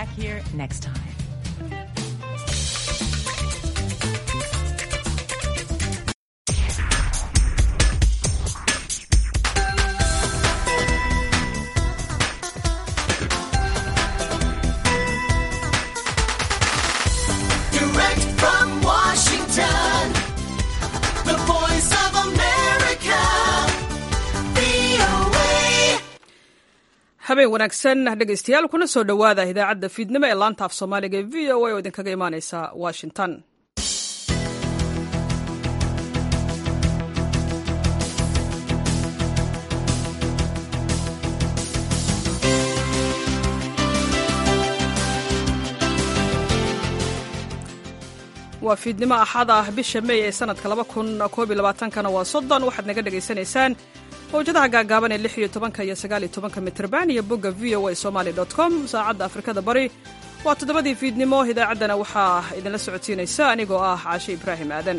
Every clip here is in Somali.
back here next time. Direct from Washington, the voice of America, VOA. habeen wanaagsan dhegaystayaal kuna soo dhowaada idaacadda fiidnimo ee laanta af soomaaliga ee v o a oo idinkaga imaaneysa washington waa fiidnimo axad ah bisha mey ee sanadka laba kun koob iyo labaatankana waa soddon waxaad naga dhegaysanaysaan mawjadaha gaagaaban ee lix iyo tobanka iyo sagaal iyo tobanka mitrban iyo bogga v o a somali dot com saacadda afrikada bari waa toddobadii fiidnimo idaacaddana waxaa idinla socodsiinaysa anigoo ah caashe ibraahim aadan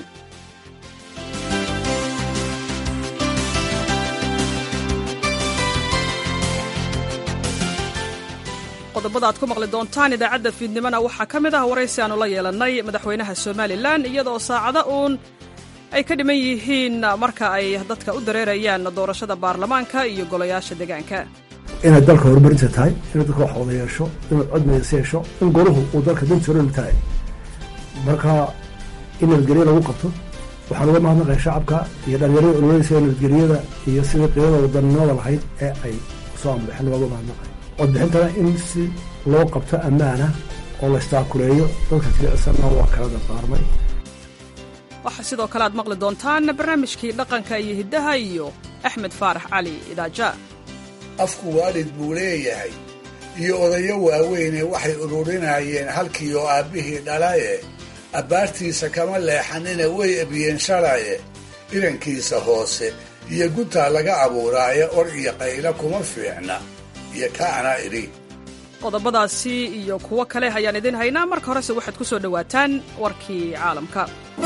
qodobada aad ku maqli doontaan idaacadda fiidnimona waxaa ka mid ah waraysi aanu la yeelannay madaxweynaha somalilan iyadoo saacado uun ay ka dhiman yihiin marka ay dadka u dareerayaan doorashada baarlamaanka iyo golayaasha deegaanka inay dalka horumarinta tahay inay dalka wax wada yeesho inuu cod midaysa yeesho in goruhu uu dalka dantooranu tahay marka in nabadgelyo lagu qabto waxaan uga mahadnaqaya shacabka iyo dhalinyarada ololeysa nabadgelyada iyo sidai qiimada wadanimada lahayd ee ay soo ambaxeen looga mahadnaqay codbixintana in si loo qabto ammaana oo la istaakuleeyo dadka jilicsanna waa kala dardaarmay waxaa sidoo kale aad maqli doontaan barnaamijkii dhaqanka iyo hiddaha iyo axmed faarax cali idaaja afku waalid buu leeyahay iyo odayo waaweyne waxay ururinayeen halkii oo aabbihii dhalaye abbaartiisa kama leexanina way ebiyeen shalaye irankiisa hoose iyo guntaa laga abuuraaye or iyo qaylo kuma fiicna iyo kaana idhi qodobadaasi iyo kuwo kale ayaan idin haynaa marka horese waxaad ku soo dhowaataan warkii caalamka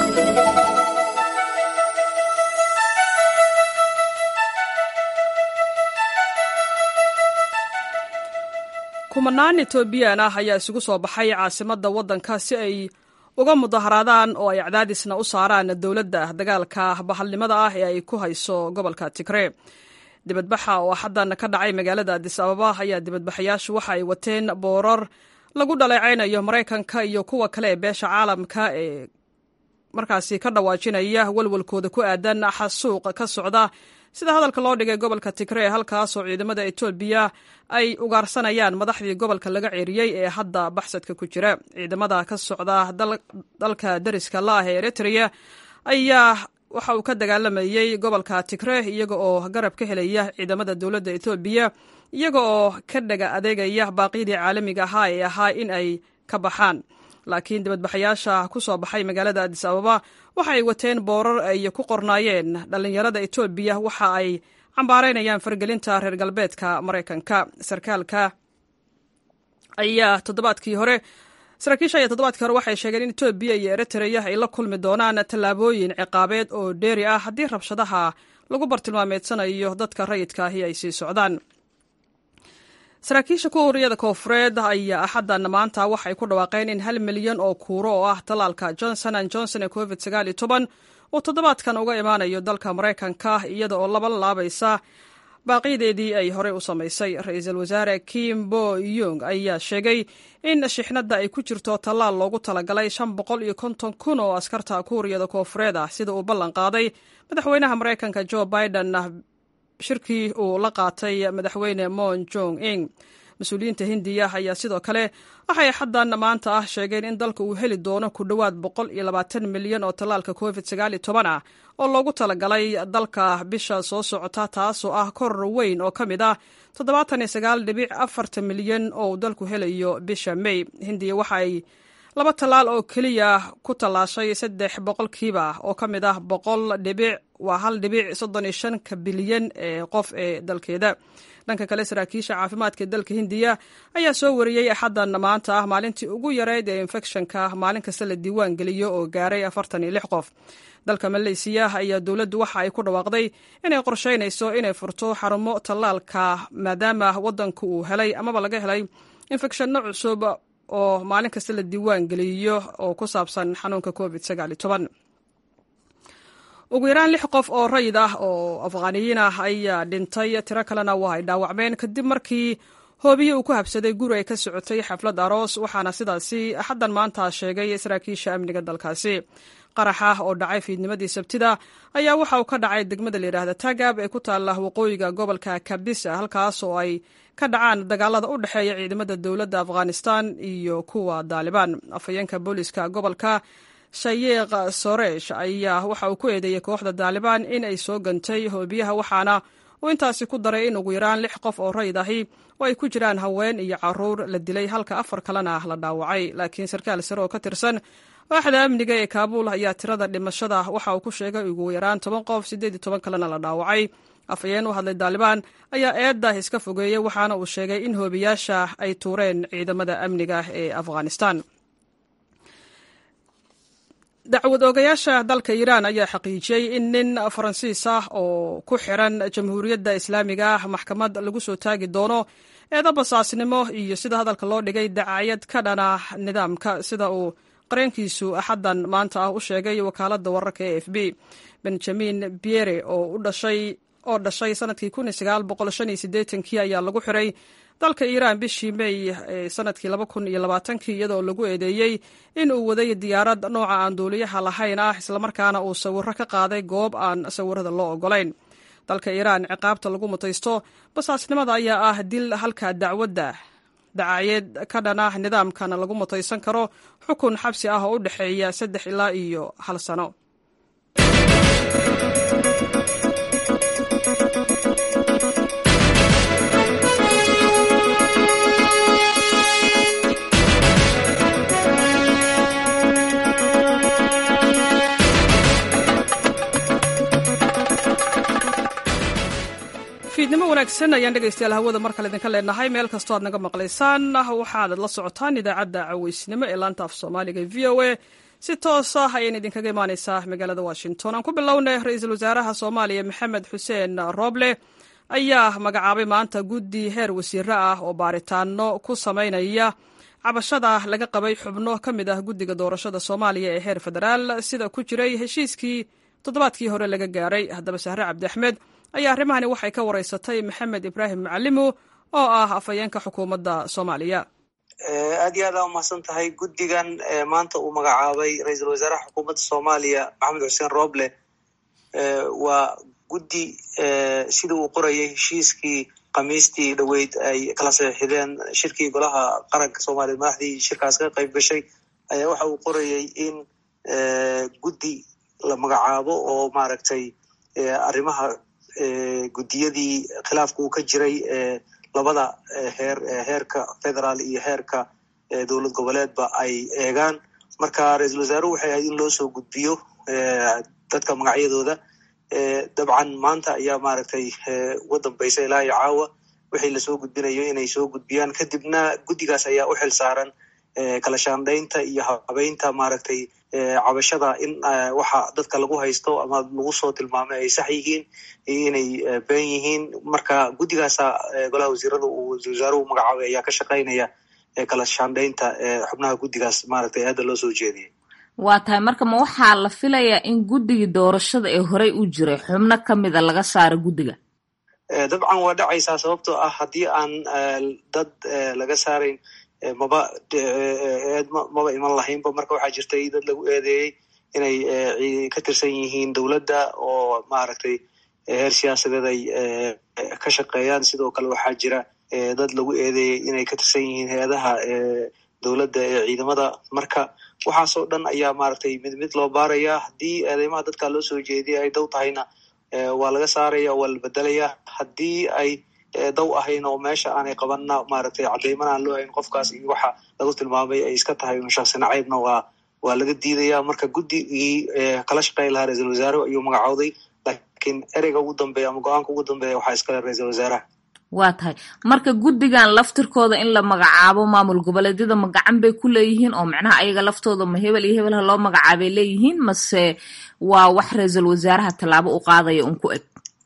kumanaan etoobiyaan ah ayaa isugu soo baxay caasimadda waddanka si ay uga mudaharaadaan oo ay cadaadisna u saaraan dowladda dagaalka bahalnimada ah ee ay ku hayso gobolka tigree dibadbaxa oo xaddan ka dhacay magaalada adis ababa ayaa dibadbaxayaashu waxa ay wateen boorar lagu dhaleecaynayo maraykanka iyo kuwa kale ee beesha caalamka ee markaasi ka dhawaajinaya walwalkooda ku aadan xasuuq ka socda sida hadalka loo dhigay gobolka tigree halkaasoo ciidamada etoobiya ay ugaarsanayaan madaxdii gobolka laga ceeriyey ee hadda baxsadka ku jira ciidamada ka socda dalka dariska la ah ee eritrea ayaa waxa uu ka dagaalamayey gobolka tigree iyaga oo garab ka helaya ciidamada dowladda etoobiya iyaga oo ka dhaga adeegaya baaqyadii caalamiga ahaa ee ahaa in ay ka baxaan laakiin dibadbaxayaasha ku soo baxay magaalada adis ababa waxa ay wateen boorar ay ku qornaayeen dhallinyarada etoobiya waxa ay cambaaraynayaan fargelinta reer galbeedka maraykanka sarkaalka ayaa toddobaadkii hore saraakiisha ayaa toddobaadkii hore waxay sheegeen in etoobiya iyo eritrea ay la kulmi doonaan tallaabooyin ciqaabeed oo dheeri ah haddii rabshadaha lagu bartilmaameedsanayo dadka rayidka ahi ay sii socdaan saraakiisha kuuriyada koofureed ayaa axaddan maanta waxay ku dhawaaqeen in hal milyan oo kuuro oo ah tallaalka johnson an johnson ee covid sagaal iyo toban uu toddobaadkan uga imaanayo dalka maraykanka iyada oo laba laabaysa baaqiyadeedii ay horey u samaysay ra-iisul wasaare kim bo yung ayaa sheegay in shixnadda ay ku jirto tallaal loogu talagalay shan boqol iyo konton kun oo askarta kuuriyada koofureed ah sida uu ballan qaaday madaxweynaha maraykanka jo biden shirkii uu la qaatay madaxweyne mon jong ing mas-uuliyiinta hindiya ayaa sidoo kale waxay xaddan maanta ah sheegeen in dalka uu heli doono ku dhowaad boqol iyo labaatan milyan oo tallaalka covid sagaal iyo toban ah oo loogu talagalay dalka bisha soo socota taasoo ah koror weyn oo ka mid ah toddobaatan iyo sagaal dhibic afartan milyan oo uu dalku helayo bisha may hindiya waxa ay laba tallaal oo keliya ku tallaashay saddex boqolkiiba oo ka mid ah boqol dhibic waa hal dhibic soddon iyo shanka bilyan ee qof ee dalkeeda dhanka kale saraakiisha caafimaadka dalka hindiya ayaa soo wariyey axaddan maanta ah maalintii ugu yareyd ee infekshanka maalin kasta la diiwaan geliyo oo gaaray afartan iyo lix qof dalka maleysiya ayaa dowladdu waxa ay ku dhawaaqday inay qorsheynayso inay furto xarumo tallaalka maadaama waddanku uu helay amaba laga helay infekshanno cusub oo maalin kasta la diiwaan geliyo oo ku saabsan xanuunka covid ugu yaraan lix qof oo rayid ah oo afghaaniyiin ah ayaa dhintay tiro kalena waa ay dhaawacmeen kadib markii hoobiye uu ku habsaday guri ay ka socotay xaflad aroos waxaana sidaasi axaddan maanta sheegay saraakiisha amniga dalkaasi qaraxa oo dhacay fiidnimadii sabtida ayaa waxa uu ka dhacay degmada layidhaahda tagab ee ku taalla waqooyiga gobolka kabisa halkaas oo ay ka dhacaan dagaalada u dhexeeya ciidamada dowladda afghanistan iyo kuwa daalibaan afhayeenka booliska gobolka shayeekh soresh ayaa waxa uu ku eedeeyey kooxda daalibaan in ay soo gantay hoobiyaha waxaana uu intaasi ku daray in ugu yaraan lix qof oo rayid ahi oo ay ku jiraan haween iyo caruur la dilay halka afar kalena la dhaawacay laakiin sarkaal sare oo ka tirsan waaxda amniga ee kaabuul ayaa tirada dhimashada waxa uu ku sheegay ugu yaraan toban qof siddeed iyo toban kalena la dhaawacay afhayeen u hadlay daalibaan ayaa eedda iska fogeeyey waxaana uu sheegay in hoobiyaasha ay tuureen ciidamada amniga ee afghanistan dacwad oogayaasha dalka iiraan ayaa xaqiijiyey in nin faransiis ah oo ku xiran jamhuuriyadda islaamiga ah maxkamad lagu soo taagi doono eedo basaasnimo iyo sida hadalka loo dhigay dacayad ka dhana nidaamka sida uu qareenkiisu axaddan maanta ah u sheegay wakaaladda wararka e f b benjamin biere oo u dhashay oo dhashay sanadkii kun iyo sagaal boqol shan iyo siddeetankii ayaa lagu xiray dalka iiraan bishii mey ee sanadkii laba kun iyo labaatankii iyadoo lagu eedeeyey in uu waday diyaarad nooca aan duuliyaha lahayn ah islamarkaana uu sawiro ka qaaday goob aan sawirada loo ogolayn dalka iiraan ciqaabta lagu mutaysto basaasnimada ayaa ah dil halka dacwadda dacayeed ka dhana nidaamkana lagu mutaysan karo xukun xabsi ah oo u dhexeeya saddex ilaa iyo hal sano fiidnimo wanaagsan ayaan dhegaystayaal hawada mar kale idinka leenahay meel kastoo aad naga maqlaysaan waxaad la socotaan idaacadda caweysnimo ee laanta af soomaaliga v o a si toos ah ayaan idinkaga imaaneysaa magaalada washington aan ku bilownay ra-iisul wasaaraha soomaaliya maxamed xuseen rooble ayaa magacaabay maanta guddi heer wasiiro ah oo baaritaano ku sameynaya cabashada laga qabay xubno ka mid ah guddiga doorashada soomaaliya ee heer federaal sida ku jiray heshiiskii toddobaadkii hore laga gaaray haddaba sahre cabdi axmed ayaa arrimahani waxay ka wareysatay maxamed ibraahim macalimo oo ah afhayeenka xukuumadda soomaaliya aad iyo aad aa umahadsan tahay guddigan maanta uu magacaabay ra-iisul wasaaraha xukuumadda soomaaliya maxamed xuseen roble waa guddi sida uu qorayay heshiiskii khamiistii dhoweyd ay kala saxiixdeen shirkii golaha qaranka soomaaliya madaxdii shirkaas ka qayb gashay ayaa waxa uu qorayay in guddi la magacaabo oo maaragtay arrimaha guddiyadii khilaafka uu ka jiray labada heer heerka federaal iyo heerka dowlad goboleedba ay eegaan marka ra-iisul wasaaruhu waxay ahayd in loo soo gudbiyo dadka magacyadooda dabcan maanta ayaa maaragtay uga dambaysa ilaa iyo caawa wixii lasoo gudbinayo inay soo gudbiyaan kadibna guddigaas ayaa u xil saaran kala shaandhaynta iyo habeynta maaragtay cabashada in waxa dadka lagu haysto ama lagu soo tilmaamay ay sax yihiin iyo inay been yihiin marka guddigaasa golaha wasiirada uu wasaaruhu magacaabay ayaa ka shaqaynaya kala shaandhaynta xubnaha guddigaas maaragtay aadda loo soo jeediyay waa tahay marka ma waxaa la filayaa in guddigii doorashada ee horey u jiray xubno ka mida laga saaro guddiga dabcan waa dhacaysaa sababtoo ah haddii aan dad laga saarayn maba eed maba iman lahaynba marka waxaa jirtay dad lagu eedeeyey inay ka tirsan yihiin dowladda oo maaragtay heer siyaasadeed ay ka shaqeeyaan sidoo kale waxaa jira dad lagu eedeeyey inay ka tirsan yihiin hay-adaha dowladda ee ciidamada marka waxaasoo dhan ayaa maaragtay mid mid loo baaraya haddii eedeymaha dadka loo soo jeediyay ay dow tahayna waa laga saaraya waa la bedelaya haddii ay daw ahayn oo meesha aanay qabanna maaragtay cadeyman aan loo hayn qofkaas iyo waxa lagu tilmaamay ay iska tahay un shaksi nacaybna waa waa laga diidaya marka guddigii kala shaqeyn lahaa ra-iisul wasaare ayuu magacooday laakiin ereyga ugu dambeeya ama go-aanka ugu dambeeya waxaa iskale ra-iisul wasaaraha waa tahay marka guddigan laftirkooda in la magacaabo maamul goboleedyada ma gacan bay ku leeyihiin oo macnaha ayaga laftooda ma hebel iyo hebel ha loo magacaabay leeyihiin mase waa wax ra-iisul wasaaraha tallaabo u qaadaya un ku eg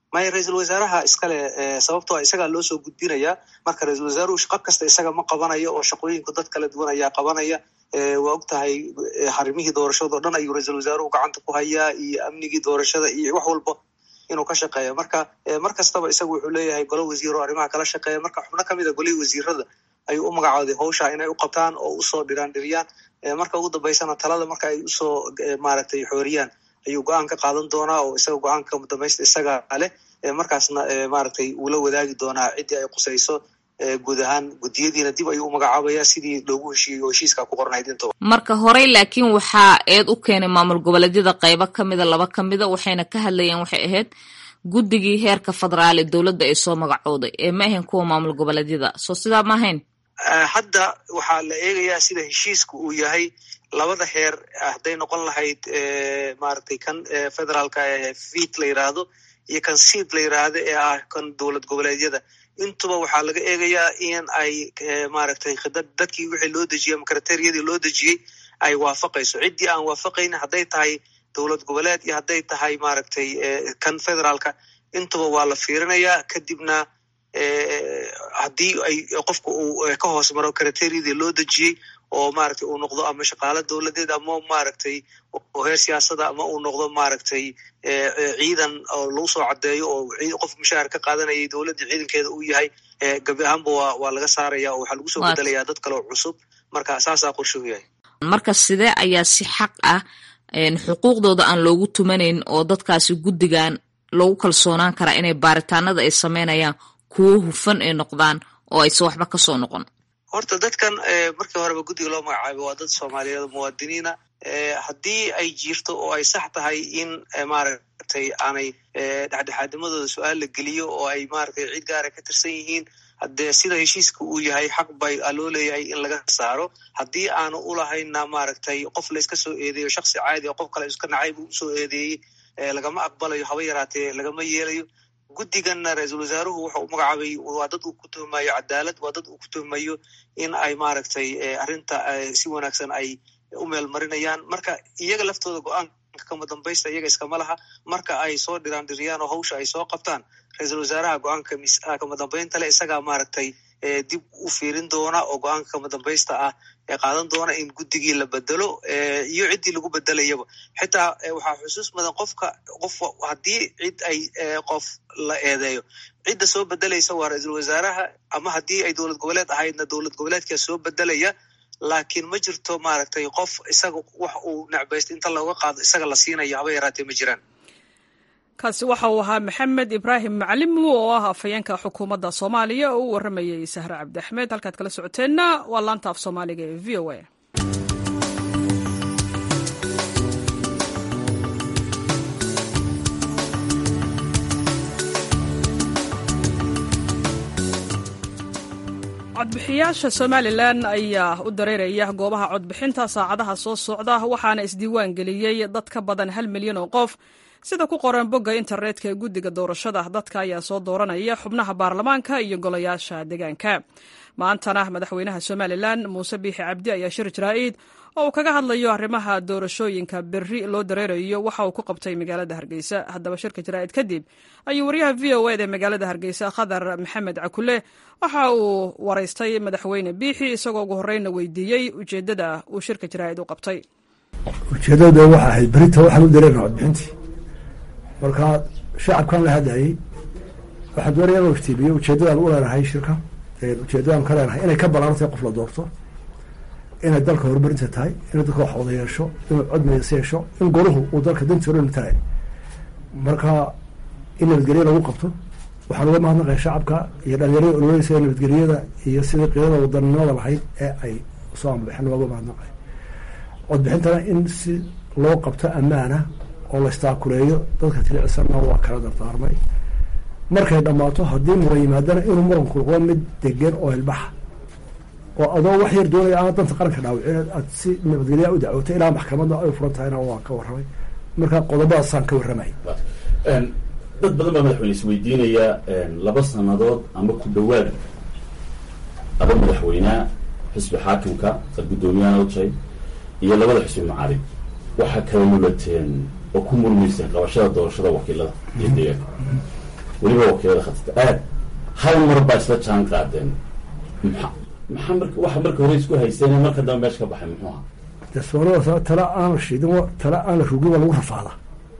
maya ra-iisul wasaaraha iskale sababtoo a isagaa loo soo gudbinayaa marka ra-iisul wasaaruhu shaqo kasta isaga ma qabanayo oo shaqooyinku dad kala duwan ayaa qabanaya waa og tahay xarimihii doorashadao dhan ayuu ra-iisul wasaaruhu gacanta ku hayaa iyo amnigii doorashada iyo wax walba inuu ka shaqeeyo marka mar kastaba isagu wuxuu leeyahay golo wasiir oo arrimaha kala shaqeeya marka xubno kamid a golihii wasiirada ayuu u magacooday hawsha inay u qabtaan oo usoo dhiraan dhiriyaan marka ugu dambeysana talada marka ay usoo maaragtay xooriyaan ayuu go-aan ka qaadan doonaa oo isaga go-aanka dambaysta isaga leh markaasna maaragtay uu la wadaagi doonaa ciddii ay qusayso guud ahaan guddiyadiina dib ayuu u magacaabaya sidii loogu heshiiyey oo heshiiska ku qornayd intaba marka horey laakiin waxaa eed u keenay maamul goboleedyada qaybo kamida laba kamida waxayna ka hadlayeen waxay ahayd guddigii heerka federaal ee dowladda ay soo magacooday ee ma ahayn kuwa maamul goboleedyada soo sidaa ma ahayn hadda waxaa la eegayaa sida heshiiska uu yahay labada heer hadday noqon lahayd maaragtay kan federaalka fit la yiraahdo iyo kan seed la yiraahdo ee ah kan dowlad goboleedyada intuba waxaa laga eegayaa in ay maaragtay khidad dadkii wixii loo dejiyey ama kriteriyadii loo dejiyey ay waafaqayso ciddii aan waafaqayn hadday tahay dowlad goboleed iyo hadday tahay maaragtay kan federaalka intuba waa la fiirinayaa kadibna haddii ay qofka uu ka hoos maro kriteriyadii loo dejiyey oo maaragtay uu noqdo ama shaqaalo dowladeed ama maaragtay oo heer siyaasada ama uu noqdo maaragtay ciidan oo lagu soo caddeeyo oo qof mushaahar ka qaadanayay dowladda ciidankeeda uu yahay gabi ahaanba waa waa laga saaraya oo waxaa lagu soo bedelayaa dad kale oo cusub marka saasaa qorshuhu yahay marka sidee ayaa si xaq ah xuquuqdooda aan loogu tumanayn oo dadkaasi guddigan loogu kalsoonaan karaa inay baaritaanada ay sameynayaan kuwo hufan ay noqdaan oo aysan waxba kasoo noqon horta dadkan markii horeba guddiga loo magacaabay waa dad soomaaliyeed muwaadiniina haddii ay jirto oo ay sax tahay in maaragtay aanay dhexdhexaadimadooda su-aal la geliyo oo ay maaragtay cid gaara ka tirsan yihiin haddee sida heshiiska uu yahay xaq bay loo leeyahay in laga saaro haddii aanu ulahayna maaragtay qof layska soo eedeeyo shaksi caadi oo qof kale iska nacayb usoo eedeeyey lagama aqbalayo haba yaraatee lagama yeelayo guddiganna ra-iisul wasaaruhu wuxuu u magacaabay waa dad uu ku tuhmayo cadaalad waa dad uu ku tuhmayo in ay maaragtay arrinta si wanaagsan ay u meel marinayaan marka iyaga laftooda go-aanka kama dambaysta iyaga iskama laha marka ay soo dhiraan dhiriyaan oo hawsha ay soo qabtaan ra-iisul wasaaraha go-aanka kama dambaynta le isagaa maaragtay dib u fiirin doona oo go-aanka kama dambaysta ah ee qaadan doona in guddigii la bedelo iyo ciddii lagu bedelayaba xitaa waxaa xusuus mudan qofka qof haddii cid ay qof la eedeeyo cidda soo bedelaysa waa ra-iisul wasaaraha ama haddii ay dowlad goboleed ahaydna dowlad goboleedkaa soo bedelaya laakiin ma jirto maaragtay qof isaga wax uu necbaysta inta looga qaado isaga la siinayo haba yaraatee ma jiraan kaasi waxa uu ahaa maxamed ibraahim macalimu oo ah afhayeenka xukuumadda soomaaliya oo u warramayay sahre cabdi axmed halkaad kala socoteenna waa laanta af soomaaliga ee v o a codbixiyaasha somalilan ayaa u dareeraya goobaha codbixinta saacadaha soo socda waxaana isdiiwaan geliyey dad ka badan hal milyan oo qof sida ku qoran bogga internetka ee guddiga doorashada dadka ayaa soo dooranaya xubnaha baarlamaanka iyo golayaasha deegaanka maantana madaxweynaha somalilan muuse biixi cabdi ayaa shir jaraa'id oo uu kaga hadlayo arrimaha doorashooyinka berri loo dareerayo waxa uu ku qabtay magaalada hargeysa haddaba shirka jaraa'id kadib ayuu waryaha v o eda magaalada hargeysa khadar maxamed cakule waxa uu waraystay madaxweyne biixi isagoo ugu horeyna weydiiyey ujeeddada uu shirka jaraa'id u qabtay ujeeddada waxa ahayd berita waxaan u dareerna codbixintii marka shacabkan la hadlayay waxaan doonaya inuu iftiimiyo ujeeddadaan u leenahay shirka ujeeddadaan ka leenahay inay ka ballaarantahay qof la doorto inay dalka horumarinta tahay inay dadka wax wada yeesho inuu cod midaysa yeesho in goruhu uu dalka dantiorana tahay marka in nabadgelyo lagu qabto waxaan uga mahadnaqaya shacabka iyo dhalinyarada ololeysa ee nabadgelyada iyo sidii qiidada wadaninimada lahayd ee ay soo ambaxeen looga mahadnaqay codbixintana in si loo qabto ammaana oo la istaakuleeyo dadka tilicsana waa kala dardaarmay markay dhammaato haddii muran yimaadana inuu muranku noqdo mid degan oo ilbaxa oo adoo wax yar doonaya aan danta qaranka dhaawicin aad si nabadgelyaa u dacwoto ilaa maxkamadda ay furan tahayna waa ka warramay marka qodobadaasaan ka warramay dad badan baa madaxweyne isweydiinaya laba sanadood ama ku dhawaad laba madaxweynea xisbi xaakimka sad guddoomiyahan ojay iyo labada xisbi macaarib waxaa kala lulateen oo ku murmayseen qabashada doorashada wakiilada iyo deegaanka weliba wakiilada khatata aad hal mar baa isla jaan qaadeen maxa maxaa marka waxa marka hore isku haysteen marka dambe meesha ka baxay muxuu ahaa dee soomaalida tala aan la shiidin wa- tala aan la rugin waa lagu rafaadaa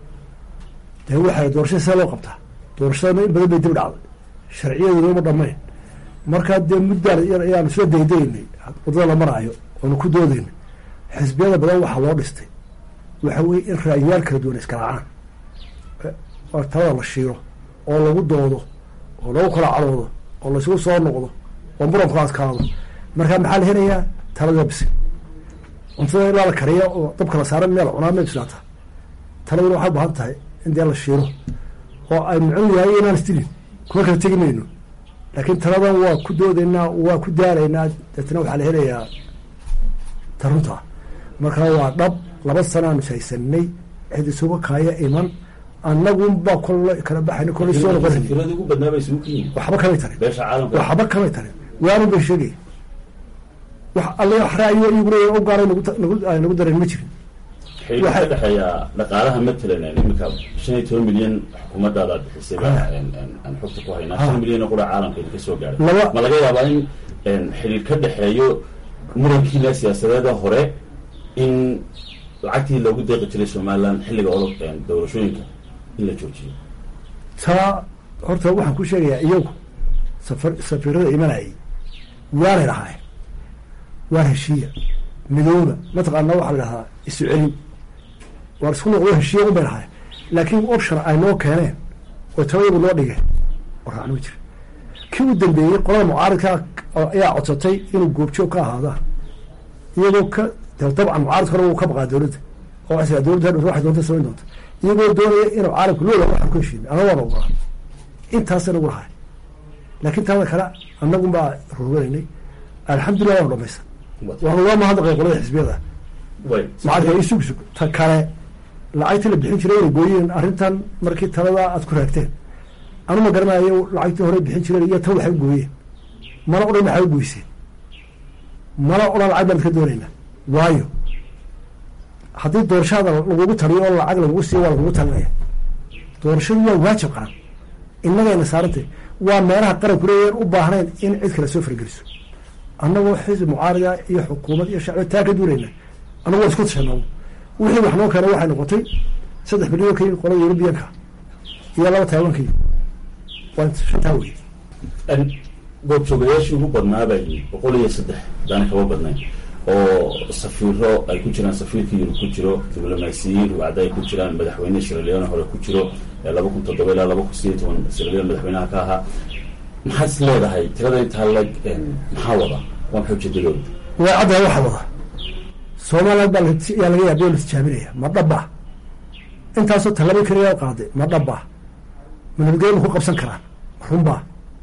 dee waxay doorashada see loo qabtaa doorashadana in badan bay dib dhacday sharciyadeeda uma dhammayn markaa dee muddaan yar ayaanu isla daydaynay waddada la maraayo oonu ku doodaynay xisbiyada badan waxaa loo dhistay waxa weeye in ra'yiyaal kala duwan iska raacaan oo talada la shiiro oo lagu doodo oo lagu kala cadoodo oo laisugu soo noqdo oo muranku adkaado markaa maxaa la helayaa talada bisil cuntada ilaa la kariyo oo dabka la saara meel cunaa ma bislaata taladuna waxay u baahan tahay in dee la shiiro oo ay mucun yahay inaan isdilin kuma kala tegi mayno laakiin taladan waa ku doodaynaa waa ku daalaynaa deetna waxaa la helayaa tarunta markaa waa dhab laba sanaanu haysanay cid isuga kaaya iman annagun baa kolle kala baxayna kolle soo noqonayna safiirada ugu badnaa bay isugu yihiin waxba kamay tarin beesha caalamka waxba kamay tarin waanun bay sheegaya wax alle wax ra'yo iyagu leeyahay u gaaray nagu ta- nagu ay nagu dareen ma jirin xiriir ka waxay- dhexeeya dhaqaalaha matalan iminka shan iyo toban milyan xukuumaddaada bixisay baa Ah. een- een- aan xogta ku haynaa Ah. shan milyan oo qura caalamka idinka soo gaaray Laba- ma laga yaabaa in een, xiriir ka dhexeeyo murankiina siyaasadeeda hore in lacagtii loogu deeqi jiray somaliland xilliga olo een, doorashooyinka in la joojiyo taa horta waxaan ku sheegayaa iyagu safar safiirada imanayay waanay lahaayeen waan heshiiya midooba mataqaana waxaa la dhahaa isu celin waan isku noqdo heshiiya un bay lahaayeen laakiin option ay noo keeneen oo tabayagu noo dhigeen warraacna ma jira kii u dambeeyey qolada mucaaridka ayaa codsatay inuu goobjoog ka ahaada iyagoo ka de dabcan mucaaridka hore wuu ka baqaa dowladda oo waxay tiraa dowladda hadhow waxay doonta samayn doonta iyagoo doonaya inuu caalamku loola waxaan ku heshiin ana waan ogolaa intaasa nagu lahay laakiin taada kale annagun baa roganaynay alxamdulillah waanu dhamaysan waanu waa mahadnaqay qolada xisbiyada way mucaaridka isug sug ta kale lacagtii la bixin jiray inay gooyeen arrintan markii talada aad ku raagteen anu ma garanayo lacagtii hore bixin jireen iyo tan waxay u gooyeen mana odhan maxay u goyseen mana odhan lacag baan ka doonaynaa waayo haddii doorashada lagugu taliyo oo lacag lagugu siiyo waa lagugu talinaya doorashadu waa waajib qaran innagayna saarantay waa meelaha qaranku leeyahen u baahnayn in cid kale soo fargeliso annagoo xisbi mucaarida iyo xukuumad iyo shacbi taa ka duulayna annagu waa isku tashanaa wixii wax noo keenay waxay noqotay saddex bilyan ka yimid qolada yurubiyanka iyo laba taiwanka yimid waa shantaa wey Een, goobjoogayaashii ugu badnaa baa yimid boqol iyo saddex hadaan kaba badnayn oo safiiro ay ku jiraan safiirka yurub ku jiro diblomaasiyiin ruwacda ay ku jiraan madaxweyne siraleone hore ku jiro ee laba kun toddoba ilaa laba kun sideed iyo toban siraleone madaxweynaha ka ahaa maxaad is leedahay tirada intaa leg een, maxaa wada waa maxay ujeedadooda way caddahay waxa wada somaliland baa la- yaa laga yaabay oo la tijaabinaya ma dhaba intaasoo tallaabo keliya qaaday ma dhaba ma nabadgelyo ma ku qabsan karaan runbaa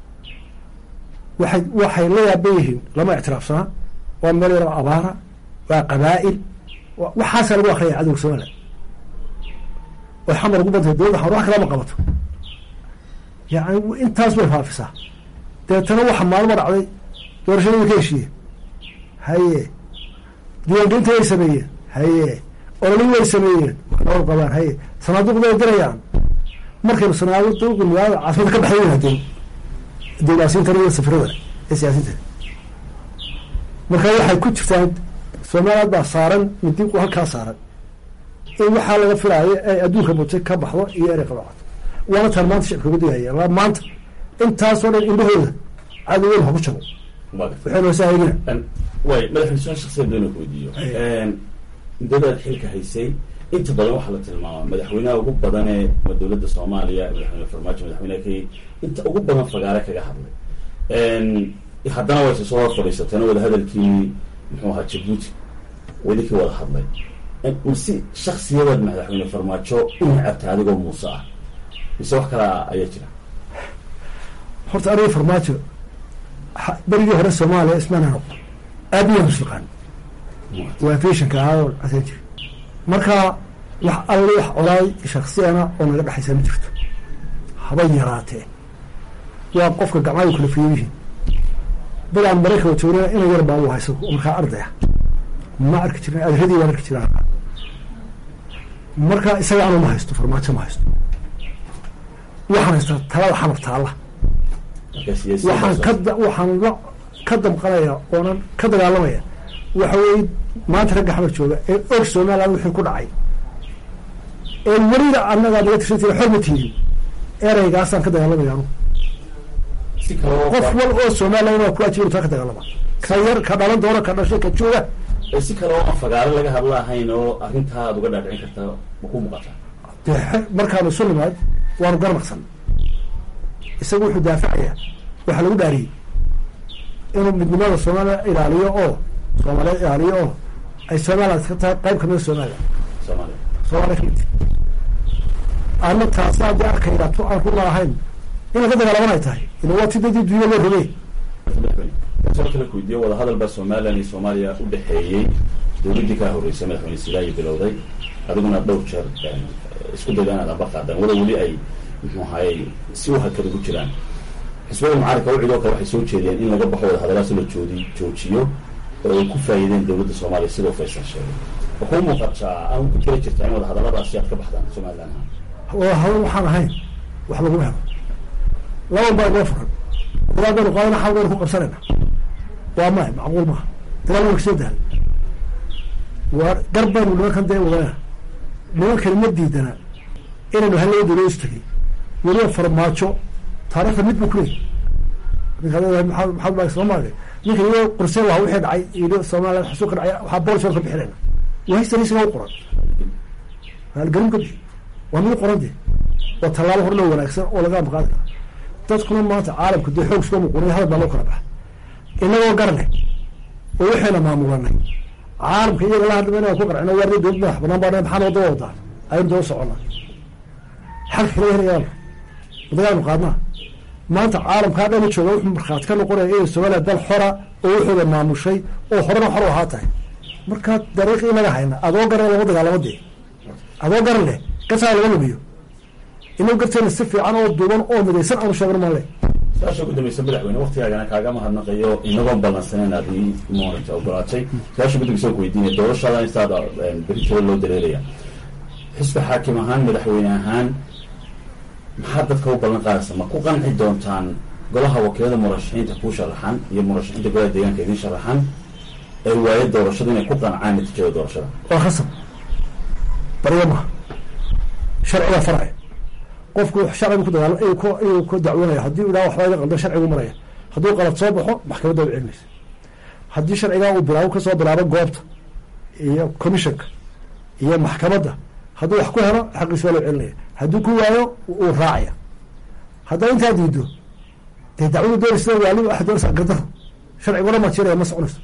waxay waxay la yaaban yihiin lama ictiraafsanaa waa meel yaroo abaara waa qabaa'il wa- waxaasaa lagu akriyaya cadowga somaliland way xamar ugu bantay dowladda xamar wax kalama qabato yani intaas way faafisaa deetana waxa maalmo dhacday doorashada way ka heshiiyeen haye diiwaangelinta way sameeyeen haye ololin way sameeyeen waxnoo qabaan haye sanaaduuqda way dirayaan markaynu sanaaduuqda magaalada caasimada ka baxday hadeen dowlaasiintan iyo safirada ee siyaasiinta marka waxay ku jirtaan somaliland baa saaran midiiqu halkaa saaran in waxaa laga filaayo ay adduunka mutay ka baxdo iyo inay qabacato waana taan maanta shicibka uga digaya la maanta intaasoo dhan indhahooda cadowgan ha ku jabo Waa gartay. waxay noo saahayina Een, way madaxweyne su-aal shakhsiyan doona ku weydiiyo Een, muddadaad xilka haysay inta badan waxaa la tilmaamaa madaxweynaha ugu badan ee ama dowladda soomaaliya madaxweyne farmaajo madaxweynaha kenya inta ugu badan fagaare kaga hadlay Een, haddana wayse soo hor fadhiisateen wada hadalkii muxuu ahaa jabuuti wadinkii wada hadlay Een, mase shaksiyadaad madaxweyne farmaajo u necabta adigoo muuse ah mise wax kale ayaa jira horta aniga farmaajo ha- berigii hore soomaaliya ismana noqdo aabiyaan isfiqaan waa fashinka ahaa oo casan jiri marka wax alle wax colaay shaksiyana oo naga dhexaysa ma jirto haba yaraatee waa qofka gacmaha kala fiyo yihiin dadaan maraykanka joogna ina yar baa u hayso markaa ardaya ma arki jirin adradii waan arki jiraa marka isaga anu ma haysto farmaajo ma haysto waxaan haystaa talada xanaf taalla marka siyaasiyiin waxaan ka da- waxaan la ka damqanaya oonan ka dagaalamaya waxa weeye maanta ragga xamar jooga ee og somaliland wixii ku dhacay ee weliba annagaa naga tirsantiina xor ma tiidin ereygaasaan ka dagaalamaya anugu si kale oo qof wal oo somaliland waa ku ajiiba taa ka dagaalama ka yar ka dhalan doona ka dhashay ka jooga ee si kale oo aan fagaaro laga hadla ahayn oo arrintaa aad uga dhaadhicin kartaa ma ku muuqataa dee xe- markaanu isu nimaad waanu garnaqsan isagu wuxuu daafacayaa waxaa lagu dhaariyey inuu midnimada soomaaliya ilaaliyo oo soomaaliya ilaaliyo oo ay somaliland ka tahay qayb kamida somaliland soomaaliya soomaaliya kamid ana taasi haddii arkayda tu aan runa ahayn inay ka dagaalaman ay tahay ila waa ti dadii dunya loo rogay soo kale weydiiyo wadahadal baa somaliland iyo soomaaliya u dhexeeyey dowladdii kaa horreysay madaxweyne silaayi bilowday adiguna dhowr jeer een, isku dayda inaad amba qaadaan wada weli ay muxuu ahayey si u hakada ku jiraan xisbada mucaaradka ucidoo kale waxay soo jeediyeen in laga baxo wadahadalaasi la joodi joojiyo oo ay ku faa'iideen dowladda soomaaliya sidoo faysal sheegay ma kuu muuqataa ama ku jira jirtaa in wadahadaladaasi aad ka baxdaan somaliland ahaan waa hawl waxaan ahayn wax laguma helo laban baa inoo furan dagaal baynu qaadana xal baynu ku qabsanayna waa maya macquul maaha dagaal waa kasoo daal waa gar baynu nimankan dee wadana nimankani ma diidana inaynu hal laba dawlad istagay weliba farmaajo taariikhda mid buu kuleeyay ninka leedahay maxamed maxamed maag soomaaliya ninka iyadoo qorseen waa wixii dhacay iyo soomaaliya xasuuq ka dhacay waxaa boqol jeer ka bixinayna waa historisiga u qoran haalgelin ka bixi waa mid qoran dee waa tallaabo horna wanaagsan oo laga amqaadi kara dadkuna maanta caalamka dee xoog iska muqunay hadal baa loo kala baxa inagoo garnay oo waxayna maamulanay caalamka iyaga la hadlama inaan ku qarcino waa dowlad madax banaan baa maxaan wadada wadaa aynu daba soconnaa xalka kala helayaana wadagaanu qaadnaa maanta caalamkaa dhan jooga wuxuu markhaati ka noqonaya inay soomaaliya dal xora oo waxooda maamushay oo horena xor u ahaa tahay markaa dariiqii inaga hayna adoo garan lama dagaalamo dee adoo garan leh gasaa laga lumiyo inuu garteena si fiican oo duuban oo midaysan aanu sheegno male su-aasha ugu dambaysa madaxweyne waktigaagana kaaga mahadnaqayo inagoon ballansaneyn aad ii moonata ogolaatay su-aasha ugu dambaysa ku weydiinaya doorashadan intaada beri jiro loo dareeraya xisbi xaakim ahaan madaxweyne ahaan maxaa dadka u ballan qaadaysa ma ku qanci doontaan golaha wakiilada murashaxiinta kuu sharaxan iyo murashaxiinta golaha deegaanka idin sharaxan ee waayo doorashada inay ku qancaan natiijada doorashada waa khasab baryo maha sharcigaa faraya qofku sharcigu ku dagaal ayuu ku ayuu ku dacwoonaya haddii idhaa waxbaa iga qaldan sharcigu maraya hadduu qalad soo baxo maxkamadda u celinaysa haddii sharcigaa uu bilaabo kasoo bilaabo goobta iyo commissionka iyo maxkamadda hadduu wax ku helo xaqiisa waa loo celinaya hadduu ku waayo uu raacaya haddaa intaa diido dee dacwadu doonaysa waali waxa doonaysaa gardaro sharciguna ma jiraya ma soconayso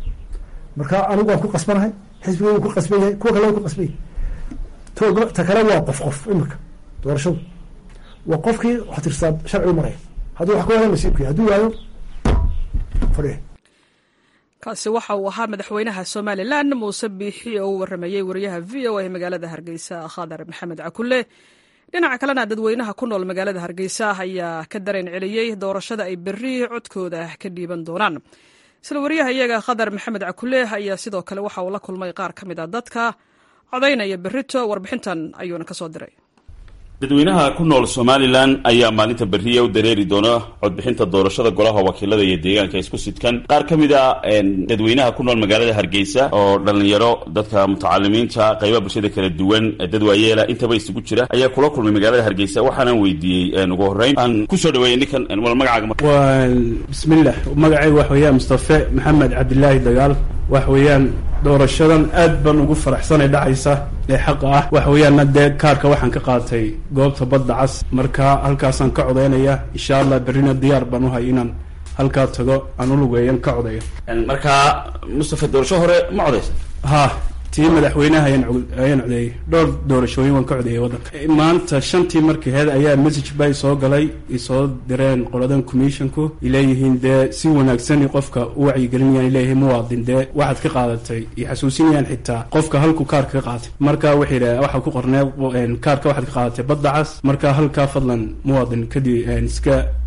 marka anigu waan ku qasbanahay xisbiga wuu ku qasban yahay kuwa kale waa ku qasban yahay toga ta kale waa qof qof imika doorashadu waa qofkii wax tirsaa sharcigu maraya hadduu wax ku waayo nasiibkii hadduu waayo fadhiya kaasi waxa uu ahaa madaxweynaha somalilan muuse biixi oo u waramayey wariyaha v o a magaalada hargeysa khadar maxamed cakulle dhinaca kalena dadweynaha ku nool magaalada hargeysa ayaa ka dareen celiyey doorashada ay berri codkooda ka dhiiban doonaan isla wariyaha iyaga khadar maxamed cakulle ayaa sidoo kale waxa uu la kulmay qaar ka mid a dadka codaynaya berrito warbixintan ayuuna ka soo diray dadweynaha ku nool somalilan ayaa maalinta berriya u dareeri doona codbixinta doorashada golaha wakiilada iyo deegaanka isku sidkan qaar ka mid a dadweynaha ku nool magaalada hargeysa oo dhalinyaro dadka mutacalimiinta qaybaha bulshada kala duwan dad waayeela intaba isugu jira ayaa kula kulmay magaalada hargeysa waxaanaan weydiiyey ugu horreyn aan kusoo dhaweeyey ninkan wal magacaaga mar waa bismillah magacayga wax weeyaan mustafe maxamed cabdilaahi dagaal wax weeyaan doorashadan aad baan ugu faraxsanay dhacaysa ee xaqa ah wax weeyaanna dee kaarka waxaan ka qaatay goobta badda cas marka halkaasaan ka codaynaya insha allah berrina diyaar baan uhay inaan halkaa tago aan ulugeeyan ka codayo markaa mustafe doorasho hore ma codaysa ha tii madaxweynaha ayaan cod- ayaan codeeyey dhowr doorashooyin waan ka codeeyey waddanka maanta shantii markii heed ayaa message bay soo galay isoo direen qoladan commissionku ileeyihiin dee si wanaagsan qofka u wacyigelinayaan ileeyihiin muwaadin dee waxaad ka qaadatay iyo xasuusinayaan xitaa qofka halku kaarka ka qaatay marka waxay yidhaha waxaa ku qornee kaarka waxaad ka qaadatay badda cas marka halkaa fadlan muwaadin kadib iska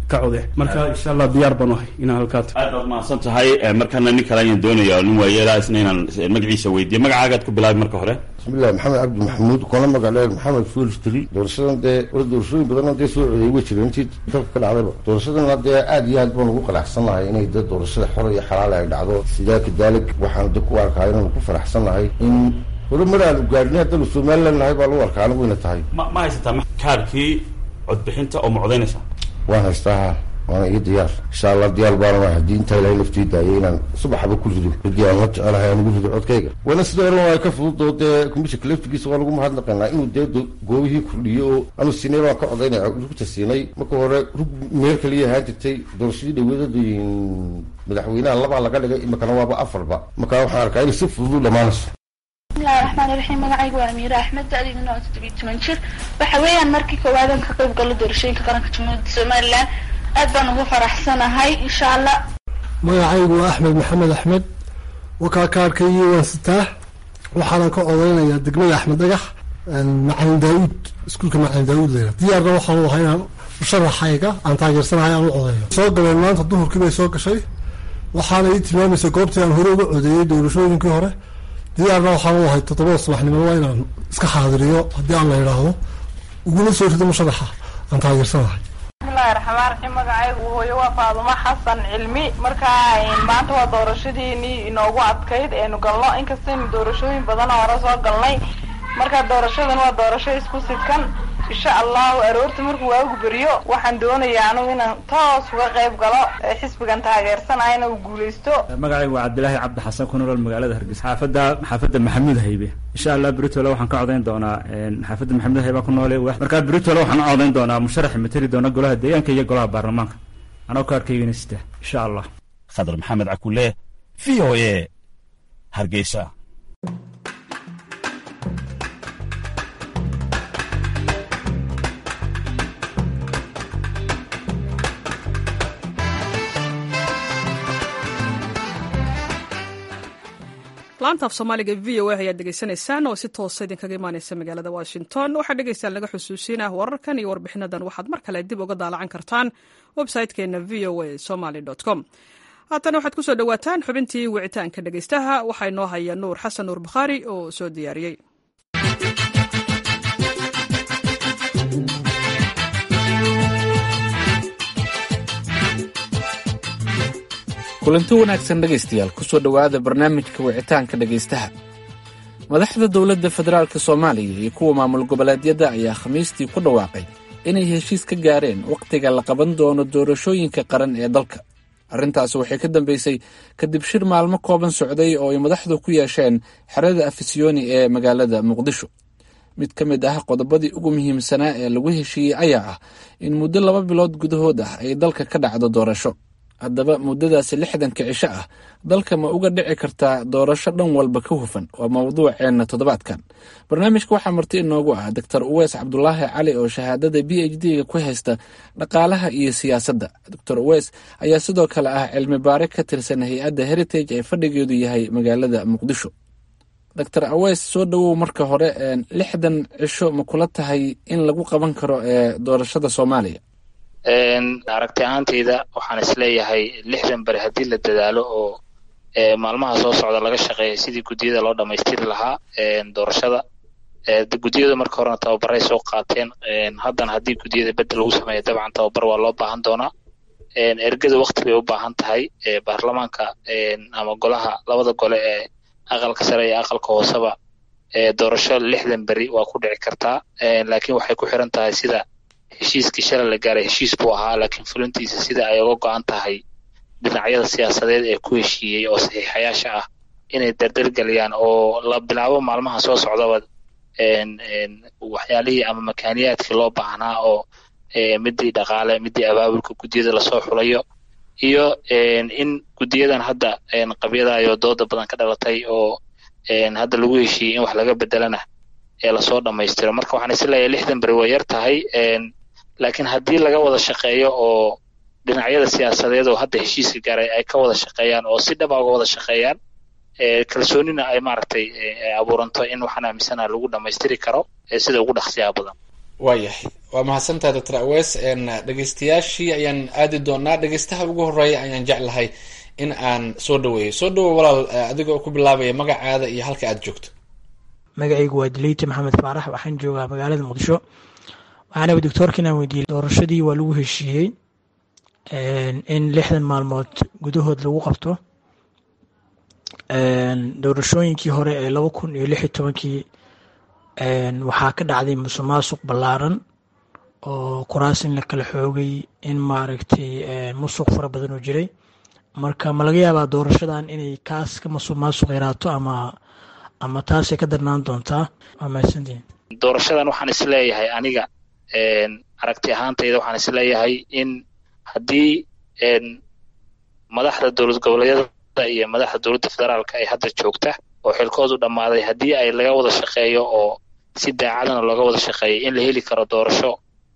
ka code marka insha allah diyaar baan ahay inaan halkaa tago aad baad mahadsan tahay markana nin kale ayaan doonaya nin waayeelaa isna inaan magaciisa weydiiyo magacaagaad ku bilaabi marka hore bismillahi maxamed cabdi maxamuud kuna magacdheer maxamed fuulstri doorashadan dee wala doorashooyin badan dee soo codeeyay way jireen intii dalka ka dhacdayba doorashadana dee aad iyo aad baan ugu qanacsanahay inay dee doorashada xor iyo xalaal ay dhacdo sidaa kadaalig waxaan de ku arkaa inaan ku faraxsanahay in horumar aanu gaadhnay haddanu somaliland nahay baa lagu arkaa anigu ina tahay ma ma haysataa kaarkii codbixinta oo ma codaynaysaa waan haystaa ha waana iyo diyaar insha allah diyaar baana haddii intaa ilahay laftii daayay inaan subaxaba ku rido cidii aan la jecelahay aan ugu rido codkayga waana sida oran waa ka fududoo dee commissionka laftigiisa waa lagu mahadnaqaynaa inuu dee goobihii kordhiyo oo anu siinay baan ka codaynaya rugta siinay marka hore rug meel kaliya ahaan jirtay doorashadii dhaweedada madaxweynaha labaa laga dhigay imakana waaba afarba marka waxaan arkaa inay si fudud u dhamaanayso bismillahi raxmaani raxiim magacayga waa amiire axmed da-deyduna waa toddobiyo toban jir waxa weeyaan markii koowaadaan ka qayb galo doorashooyinka qaranka jamhuuriyadda somalilan aad baan ugu faraxsanahay insha allah magacaygu waa axmed maxamed axmed wakaa kaarkaygii waan sitaa waxaana ka odeynayaa degmada axmed dhagax macalin daawuud iskuulka macalin daawuud leyla diyaarna waxaan u ahay inaan musharaxayga aan taageersanahay aan u codeeyo soo galeen maanta duhurkii bay soo gashay waxaana ii tilmaamaysa goobtii aan hore uga codeeyey doorashooyinkii hore diyaarna waxaan u ahay toddobada subaxnimo waa inaan iska xaadiriyo haddii aan la idhaahdo uguna soo rido musharaxa aan taageersanahay bismillahi raxmaan raxiim magacaygu hooyo waa faadumo xasan cilmi markaa maanta waa doorashadiinii inoogu adkayd eenu galno inkastaynu doorashooyin badan hore soo galnay marka doorashadan waa doorasho isku sidkan insha allahu aroorta markuu waagu beriyo waxaan doonayaa anugu inaan toos uga qayb galo xisbigan taageersanayana uu guuleysto magacaygu waa cabdilaahi cabdi xasan ku nool magaalada hargeysa xaafadda xaafadda maxamuud haybe insha allah britole waxaan ka codayn doonaa xaafadda maxamuud haybe ku noole markaa britole waxaan u codayn doonaa musharaxa mateli doona golaha deegaanka iyo golaha baarlamaanka anoo ka arkaygana sita insha allah khadar maxamed cakule v o a hargeysa laanta af soomaaliga v o a ayaad degeysanaysaan oo si toosa idinkaga imaaneysa magaalada washington waxaa dhegeystaan laga xusuusinah wararkan iyo warbixinadan waxaad mar kale dib uga daalacan kartaan website-keena v o a somaly com haatana waxaad kusoo dhowaataan xubintii wicitaanka dhegeystaha waxaa inoo haya nuur xasan nuur bukhaari oo soo diyaariyey kulanti wanaagsan dhegaystayaal kusoo dhowaada barnaamijka wicitaanka dhegaystaha madaxda dowladda federaalk soomaaliya iyo kuwa maamul goboleedyada ayaa khamiistii ku dhawaaqay inay heshiis ka gaareen wakhtiga la qaban doono doorashooyinka qaran ee dalka arrintaasi waxay ka dambeysay kadib shir maalmo kooban socday oo ay madaxdu ku yeesheen xerada afisyooni ee magaalada muqdisho mid ka mid ah qodobadii ugu muhiimsanaa ee lagu heshiiyey ayaa ah in muddo laba bilood gudahood ah ay dalka ka dhacdo doorasho haddaba muddadaasi lixdanka cisho ah dalka ma uga dhici kartaa doorasho dhan walba ka hufan waa mawduuceenna toddobaadkan barnaamijka waxaa marti inoogu ah doctor uweys cabdulaahi cali oo shahaadada b h d-ga ku haysta dhaqaalaha iyo siyaasadda doctor uweys ayaa sidoo kale ah cilmi baare ka tirsan hay-adda heritage ee fadhigeedu yahay magaalada muqdisho doctor aweys soo dhowow marka hore lixdan cisho ma kula tahay in lagu qaban karo ee doorashada soomaaliya aragti ahaanteyda waxaan isleeyahay lixdan beri haddii la dadaalo oo maalmaha soo socda laga shaqeeya sidii guddiyada loo dhamaystiri lahaa doorashada guddiyadu marka horena tababaray soo qaateen haddana haddii guddiyada bedel lagu sameeya dabcan tababar waa loo baahan doonaa ergada wakti bay u baahan tahay baarlamaanka ama golaha labada gole ee aqalka sare iyo aqalka hooseba doorasho lixdan beri waa ku dhici kartaa laakiin waxay ku xiran tahay sida heshiiskii shalay la gaaray heshiis buu ahaa laakiin fulintiisa sida ay uga go-an tahay dhinacyada siyaasadeed ee ku heshiiyey oo saxiixayaasha ah inay dardargeliyaan oo la bilaabo maalmaha soo socdaba waxyaalihii ama makaaniyaadkii loo baahnaa oo midii dhaqaale midii abaabulka guddiyada lasoo xulayo iyo in guddiyadan hadda qabyadayo dooda badan ka dhalatay oo hadda lagu heshiiyey in wax laga bedelana ee lasoo dhamaystiro marka waxaan isleeyahay lixdan beri way yar tahay laakiin haddii laga wada shaqeeyo oo dhinacyada siyaasadeed oo hadda heshiiska gaaray ay ka wada shaqeeyaan oo si dhaba uga wada shaqeeyaan kalsoonina ay maaragtay abuuranto in waxaan aaminsana lagu dhamaystiri karo sida ugu dhaqsiyaha badan waayahay waa mahadsantahay doctor awees dhegeystayaashii ayaan aadi doonaa dhegeystaha ugu horeeya ayaan jeclahay in aan soo dhaweeyo soo dhawow walaal adigoo ku bilaabaya magacaada iyo halka aad joogto magacaygu waa dileyte maxamed faarax waxaan joogaa magaalada muqdisho waxaana doctoorka inaan weydiiyey doorashadii waa lagu heshiiyey in lixdan maalmood gudahood lagu qabto doorashooyinkii hore ee laba kun iyo lix iyo tobankii waxaa ka dhacday musuq maasuq ballaaran oo kuraas in la kala xoogay in maaragtay musuq fara badan oo jiray marka ma laga yaabaa doorashadan inay kaas ka musuq maasuq yaraato ama ama taasay ka darnaan doontaa waa mahadsantihin doorashadan waxaan isleeyahay aniga aragti ahaantayda waxaan isleeyahay in haddii madaxda dowlad goboleedyada iyo madaxda dowladda federaalka ay hadda joogta oo xilkoodu dhammaaday haddii ay laga wada shaqeeyo oo si daacadana looga wada shaqeeyo in la heli karo doorasho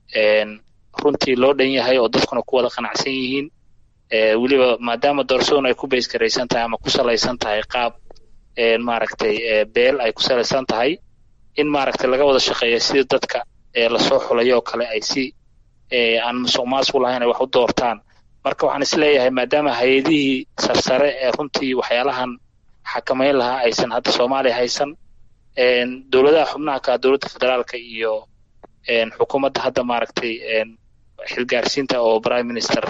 runtii loo dhan yahay oo dadkuna ku wada qanacsan yihiin weliba maadaama doorashaduna ay ku baysgaraysan tahay ama ku salaysan tahay qaab maaragtay beel ay ku salaysan tahay in maaragtay laga wada shaqeeyo sidii dadka lasoo xulayo oo kale ay si aan musuq maasuq lahayn ay wax u doortaan marka waxaan isleeyahay maadaama hay-adihii sarsare ee runtii waxyaalahan xakamayn lahaa aysan hadda soomaaliya haysan dowladaha xubnaha ka dowladda federaalka iyo xukuumadda hadda maaragtay xilgaarsiinta oo prime minister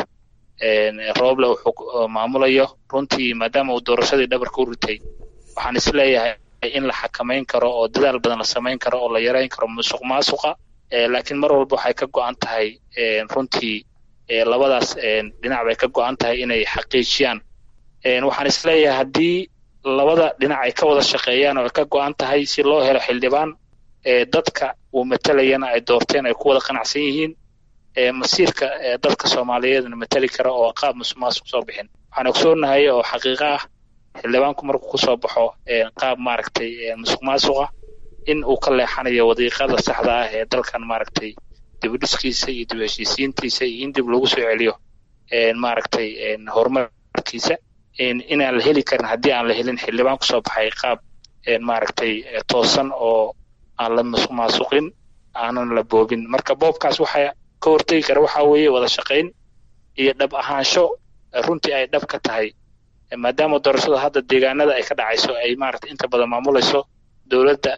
roble uu maamulayo runtii maadaama uu doorashadii dhabarka u ritay waxaan isleeyahay in la xakamayn karo oo dadaal badan la samayn karo oo la yareyn karo musuq maasuqa laakiin mar walba waxay ka go-an tahay runtii labadaas dhinac bay ka go-an tahay inay xaqiijiyaan waxaan isleeyahay haddii labada dhinac ay ka wada shaqeeyaan oo ay ka go-an tahay si loo helo xildhibaan dadka uu matalayana ay doorteen ay ku wada qanacsan yihiin masiirka dadka soomaaliyeedna matali kara oo qaab musuq maasuq soo bixin waxaan ogsoonahay oo xaqiiqo ah xildhibaanku markuu kusoo baxo qaab maaragtay musuq maasuqa in uu ka leexanayo wadiiqada saxda ah ee dalkan maaragtay dibudhiskiisa iyo dib heshiisiintiisa iyo in dib lagu soo celiyo maaragtay horumarkiisa inaan la heli karin haddii aan la helin xildhibaan kusoo baxay qaab maaragtay toosan oo aan la musuq maasuqin aanan la boobin marka boobkaas waxa ka hortegi kara waxa weeye wada shaqayn iyo dhab ahaansho runtii ay dhab ka tahay maadaama doorashada hadda deegaanada ay ka dhacayso ay maaragtay inta badan maamulayso dowladda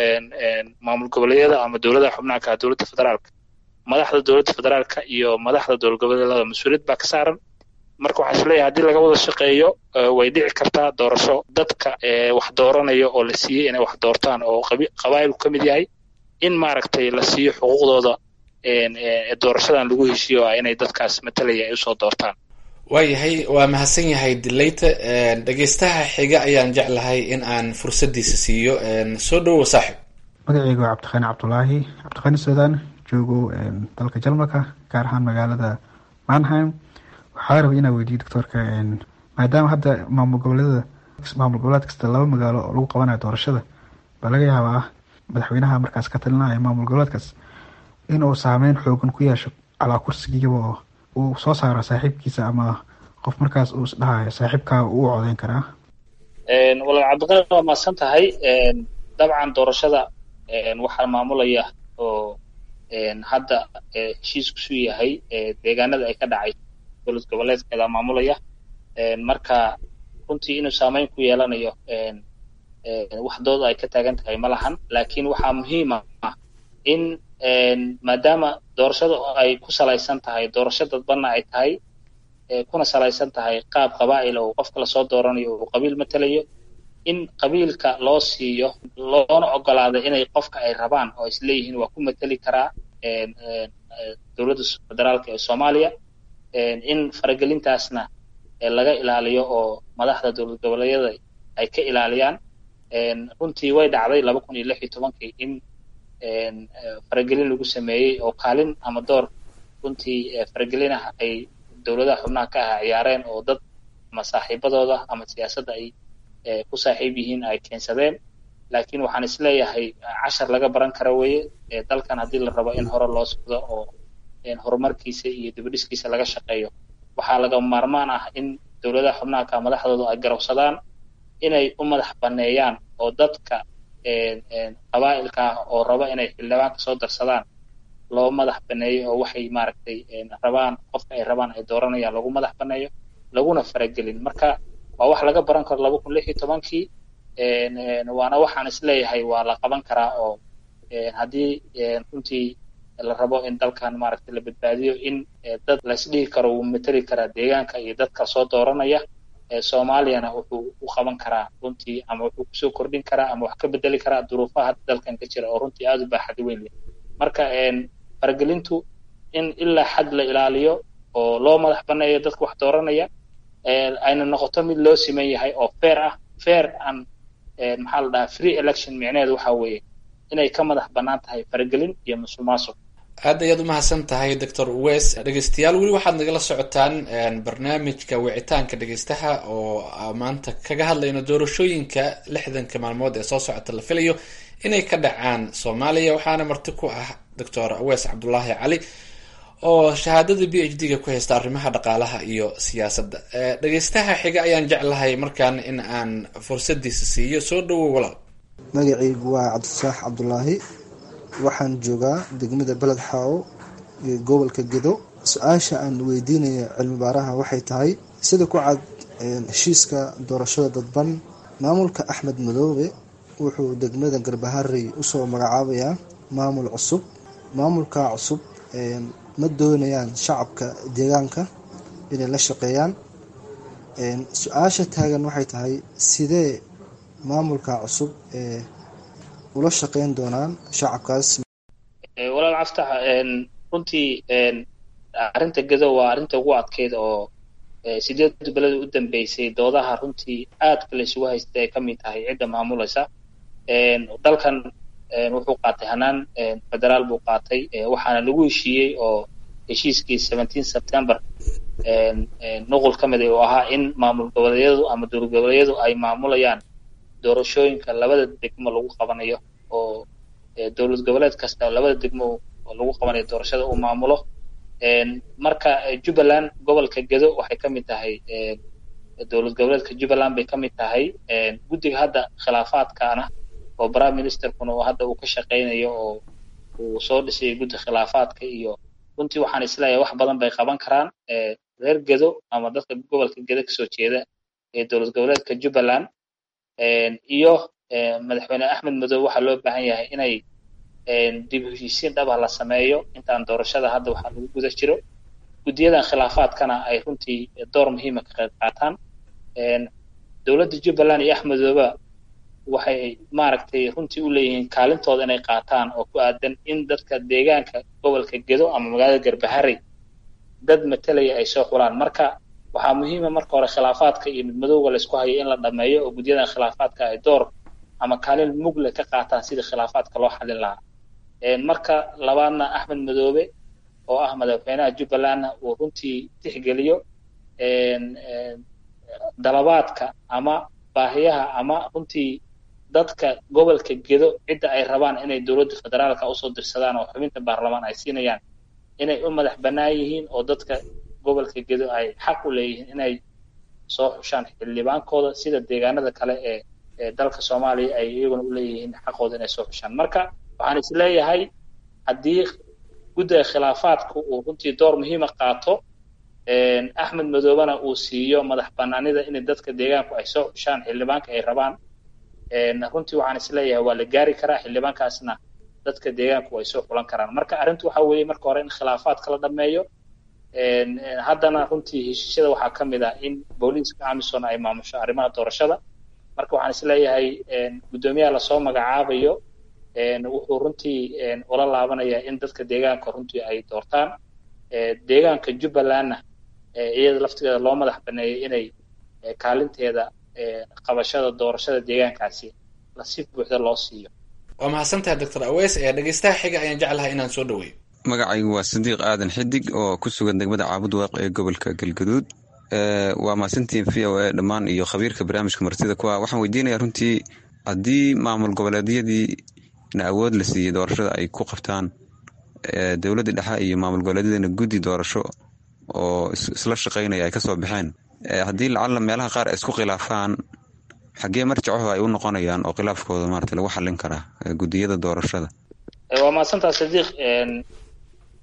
maamul goboleedyada ama dowladaha xubnaha ka dowladda federaalka madaxda dowladda federaalka iyo madaxda dowlad goboleedyada mas-uuliyad baa ka saaran marka waxaan isleeyahay haddii laga wada shaqeeyo way dhici kartaa doorasho dadka wax dooranaya oo la siiyey inay wax doortaan oo qabaa'ilku ka mid yahay in maaragtay la siiyo xuquuqdooda doorashadan lagu heshiiyo ah inay dadkaas matalaya ay usoo doortaan waayahay waa mahadsan yahay dileyta dhegeystaha xiga ayaan jeclahay in aan fursadiisa siiyo soo dhowow saaxib magaceyga waa cabdiqani cabdulaahi cabdiqani suudaan joogo dalka jarmalka gaar ahaan magaalada manheim waxaa rabay inaa weydiiyo doctoorka maadaama hadda maamul goboleedada maamul goboleed kasta laba magaalo oo lagu qabanayo doorashada baa laga yaabaa madaxweynaha markaas ka talinaya maamul goboleedkaas inuu saameyn xoogan ku yeesho calaa kursigiiba oo uu soo saaro saaxiibkiisa ama qof markaas uu isdhahayo saaxiibkaa uu codeyn karaa walaal cabdiqani waa mahadsan tahay dabcan doorashada waxaa maamulaya oo hadda heshiiskusu yahay deegaanada ay ka dhacay dowlad goboleedkeeda maamulaya marka runtii inuu saameyn ku yeelanayo wax dooda ay ka taagan tahay ma lahan laakiin waxaa muhiima in maadaama doorashada ay ku salaysan tahay doorasho dadbanna ay tahay kuna salaysan tahay qaab qabaa'il oo qofka lasoo dooranayo uu qabiil matalayo in qabiilka loo siiyo loona ogolaado inay qofka ay rabaan oo isleeyihiin waa ku mateli karaa dowladda federaalka ee soomaaliya in faragelintaasna laga ilaaliyo oo madaxda dowlad goboleedyada ay ka ilaaliyaan runtii way dhacday laba kun iyo lix iyo tobankii in faragelin lagu sameeyey oo kaalin ama door runtii faragelin ah ay dowladaha xubnaha ka ah ciyaareen oo dad ama saaxiibadooda ama siyaasadda ay ku saaxiib yihiin ay keensadeen laakiin waxaan isleeyahay cashar laga baran kara weeye dalkan haddii la rabo in hore loo socdo oo horumarkiisa iyo dibadhiskiisa laga shaqeeyo waxaa lagama maarmaan ah in dowladaha xubnaha ka madaxdooda ay garowsadaan inay u madax baneeyaan oo dadka qabaa'ilka ah oo raba inay xildhibaanka soo darsadaan loo madax baneeyo oo waxay maaragtay rabaan qofka ay rabaan ay dooranayaan lagu madax baneeyo laguna faragelin marka waa wax laga baran karo laba kun lix iyo tobankii waana waxaan isleeyahay waa la qaban karaa oo haddii runtii la rabo in dalkan maaragtay la badbaadiyo in dad laisdhihi karo wuu mateli karaa deegaanka iyo dadka soo dooranaya soomaaliyana wuxuu u qaban karaa runtii ama wuxuu kusoo kordhin karaa ama wax ka bedeli karaa duruufaha hadda dalkan ka jira oo runtii aada u baaxad weyn leh marka faragelintu in ilaa xad la ilaaliyo oo loo madax baneeyo dadka wax dooranaya ayna noqoto mid loo siman yahay oo fair ah fair and maxaa la dhahaa free election micneheedu waxa weeye inay ka madax bannaan tahay faragelin iyo musuqmaasuq aad ayaad u mahadsan tahay doctor wes dhegeystayaal weli waxaad nagala socotaan barnaamijka wicitaanka dhegeystaha oo maanta kaga hadlayno doorashooyinka lixdanka maalmood ee soo socota la filayo inay ka dhacaan soomaaliya waxaana marti ku ah doctor wes cabdulaahi cali oo shahaadada b h d-ga ku haysta arrimaha dhaqaalaha iyo siyaasadda dhegeystaha xiga ayaan jeclahay markaan in aan fursadiisa siiyo soo dhawow walaal magacaygu waa cabdifataax cabdulaahi waxaan joogaa degmada beled xaawo iyo gobolka gedo su-aasha aan weydiinaya cilmi baaraha waxay tahay sida ku cad heshiiska doorashada dadban maamulka axmed madoobe wuxuu degmada garbaharey usoo magacaabayaa maamul cusub maamulka cusub ma doonayaan shacabka deegaanka inay la shaqeeyaan su-aasha taagan waxay tahay sidee maamulka cusub ee ula shaqeyn doonaan shacabkaas walaal caftax runtii arrinta gedo waa arrinta ugu adkeyd oo sideed beleda u dambeysay doodaha runtii aadka la isugu haysta ay ka mid tahay cidda maamulaysa dalkan wuxuu qaatay hanaan federaal buu qaatay waxaana lagu heshiiyey oo heshiiskii seventeen september nuqul ka mid oo ahaa in maamul goboleedyadu ama dowlad goboleedyadu ay maamulayaan doorashooyinka labada degmo lagu qabanayo oo dowlad goboleed kasta labada degmo lagu qabanayo doorashada uu maamulo marka jubbaland gobolka gedo waxay ka mid tahay dowlad goboleedka jubbaland bay ka mid tahay guddiga hadda khilaafaadkaana oo prime ministerkuna oo hadda uu ka shaqaynayo oo uu soo dhisay guddi khilaafaadka iyo runtii waxaan isleeyahay wax badan bay qaban karaan reer gedo ama dadka gobolka gedo kasoo jeeda ee dowlad goboleedka jubbaland iyo madaxweyne axmed madoobe waxaa loo baahan yahay inay dib heshiisiin dhaba la sameeyo intaan doorashada hadda waxaa lagu guda jiro guddiyadan khilaafaadkana ay runtii door muhiima ka qayb qaataan dowladda jubbaland iyo axmedooba waxay maaragtay runtii u leeyihiin kaalintooda inay qaataan oo ku aadan in dadka deegaanka gobolka gedo ama magaalada garbaharey dad matelaya ay soo xulaan marka waxaa muhiima marka hore khilaafaadka iyo midmadowga laysku hayo in la dhameeyo oo guddiyadan khilaafaadka ay door ama kaalin mugle ka qaataan sidii khilaafaadka loo xalin lahaa marka labaadna axmed madoobe oo ah madaxweynaha jubbalandna uu runtii tixgeliyo dalabaadka ama baahiyaha ama runtii dadka gobolka gedo cidda ay rabaan inay dowladda federaalka usoo dirsadaan oo xubinta baarlamaan ay siinayaan inay u madax bannaan yihiin oo dadka gobolka gedo ay xaq u leeyihiin inay soo xushaan xildhibaankooda sida deegaanada kale ee ee dalka soomaaliya ay iyaguna u leeyihiin xaqooda inay soo xushaan marka waxaan is leeyahay haddii guddiga khilaafaadku uu runtii door muhiima qaato axmed madoobena uu siiyo madax banaanida inay dadka deegaanku ay soo xushaan xildhibaanka ay rabaan runtii waxaan is leeyahay waa la gaari karaa xildhibaankaasna dadka deegaanku ay soo xulan karaan marka arrintu waxa weeye marka hore in khilaafaadka la dhameeyo haddana runtii heshiisyada waxaa ka mid ah in booliiska amison ay maamusho arrimaha doorashada marka waxaan is leeyahay guddoomiyaha lasoo magacaabayo wuxuu runtii ula laabanayaa in dadka deegaanka runtii ay doortaan deegaanka jubbalandna iyada laftigeeda loo madax baneeyay inay kaalinteeda qabashada doorashada deegaankaasi si buuxda loo siiyo waa mahadsantahay doctor aweys ee dhegeystaha xiga ayaan jeclahay inaan soo dhaweeyo magacaygu waa sadiiq aadan xidig oo ku sugan degmada caabud waaq ee gobolka galgaduud waa mahadsantiin v o a dhammaan iyo khabiirka barnaamijka martida kuwa waxaan weydiinayaa runtii haddii maamul goboleedyadii na awood la siiyey doorashada ay ku qabtaan dowladda dhexe iyo maamul goboleedyadana guddi doorasho oo isla shaqaynaya ay kasoo baxeen haddii lacalla meelaha qaar ay isku khilaafaan xaggee marjacaho ay u noqonayaan oo khilaafkooda maarata lagu xallin karaa guddiyada doorashada waa mahadsantaa sadiiq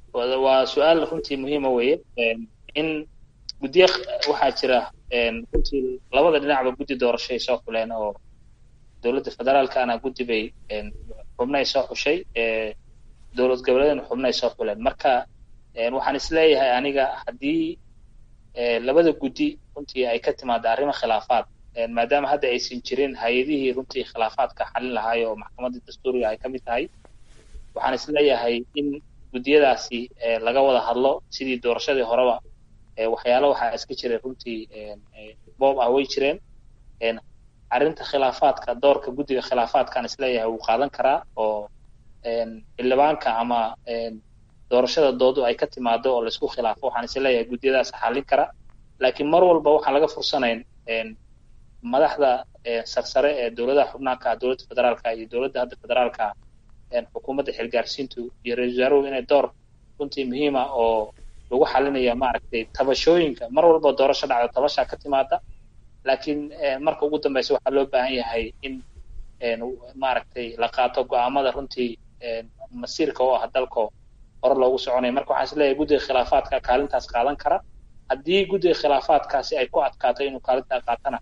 waa su-aal runtii muhiima weeye in guddiye waxaa jira runtii labada dhinacba guddi doorasho ay soo xuleen oo dowladda federaalkana guddi bay xubno ay soo xushay dowlad goboleedna xubno ay soo xuleen marka waxaan isleeyahay aniga haddii labada guddi runtii ay ka timaado arrimo khilaafaad maadaama hadda aysan jirin hay-adihii runtii khilaafaadka xalin lahaay oo maxkamadda dastuuriga ay ka mid tahay waxaan isleeyahay in guddiyadaasi laga wada hadlo sidii doorashadii horeba waxyaalo waxaa iska jiray runtii boob ah way jireen arrinta khilaafaadka doorka guddiga khilaafaadkaan isleeyahay wuu qaadan karaa oo xildhibaanka ama doorashada doodu ay ka timaado oo laisku khilaafo waxaan isleeyahay guddiyadaas xallin kara laakiin mar walba waxaan laga fursanayn madaxda sarsare ee dowladaha xubnaanka ah dowladda federaalka iyo dowladda hadda federaalka xukuumadda xilgaarsiintu iyo ra-isul wasaaruhu inay door runtii muhiima oo lagu xalinaya maaragtay tabashooyinka mar walba doorasho dhacda tabashaa ka timaada laakiin marka ugu dambeysa waxaa loo baahan yahay in maaragtay la qaato go-aamada runtii masiirka oo ah dalko hore loogu soconaya marka waxaan isleeyahay guddiga khilaafaadka kaalintaas qaadan kara haddii guddiga khilaafaadkaasi ay ku adkaato inuu kaalintaa qaatana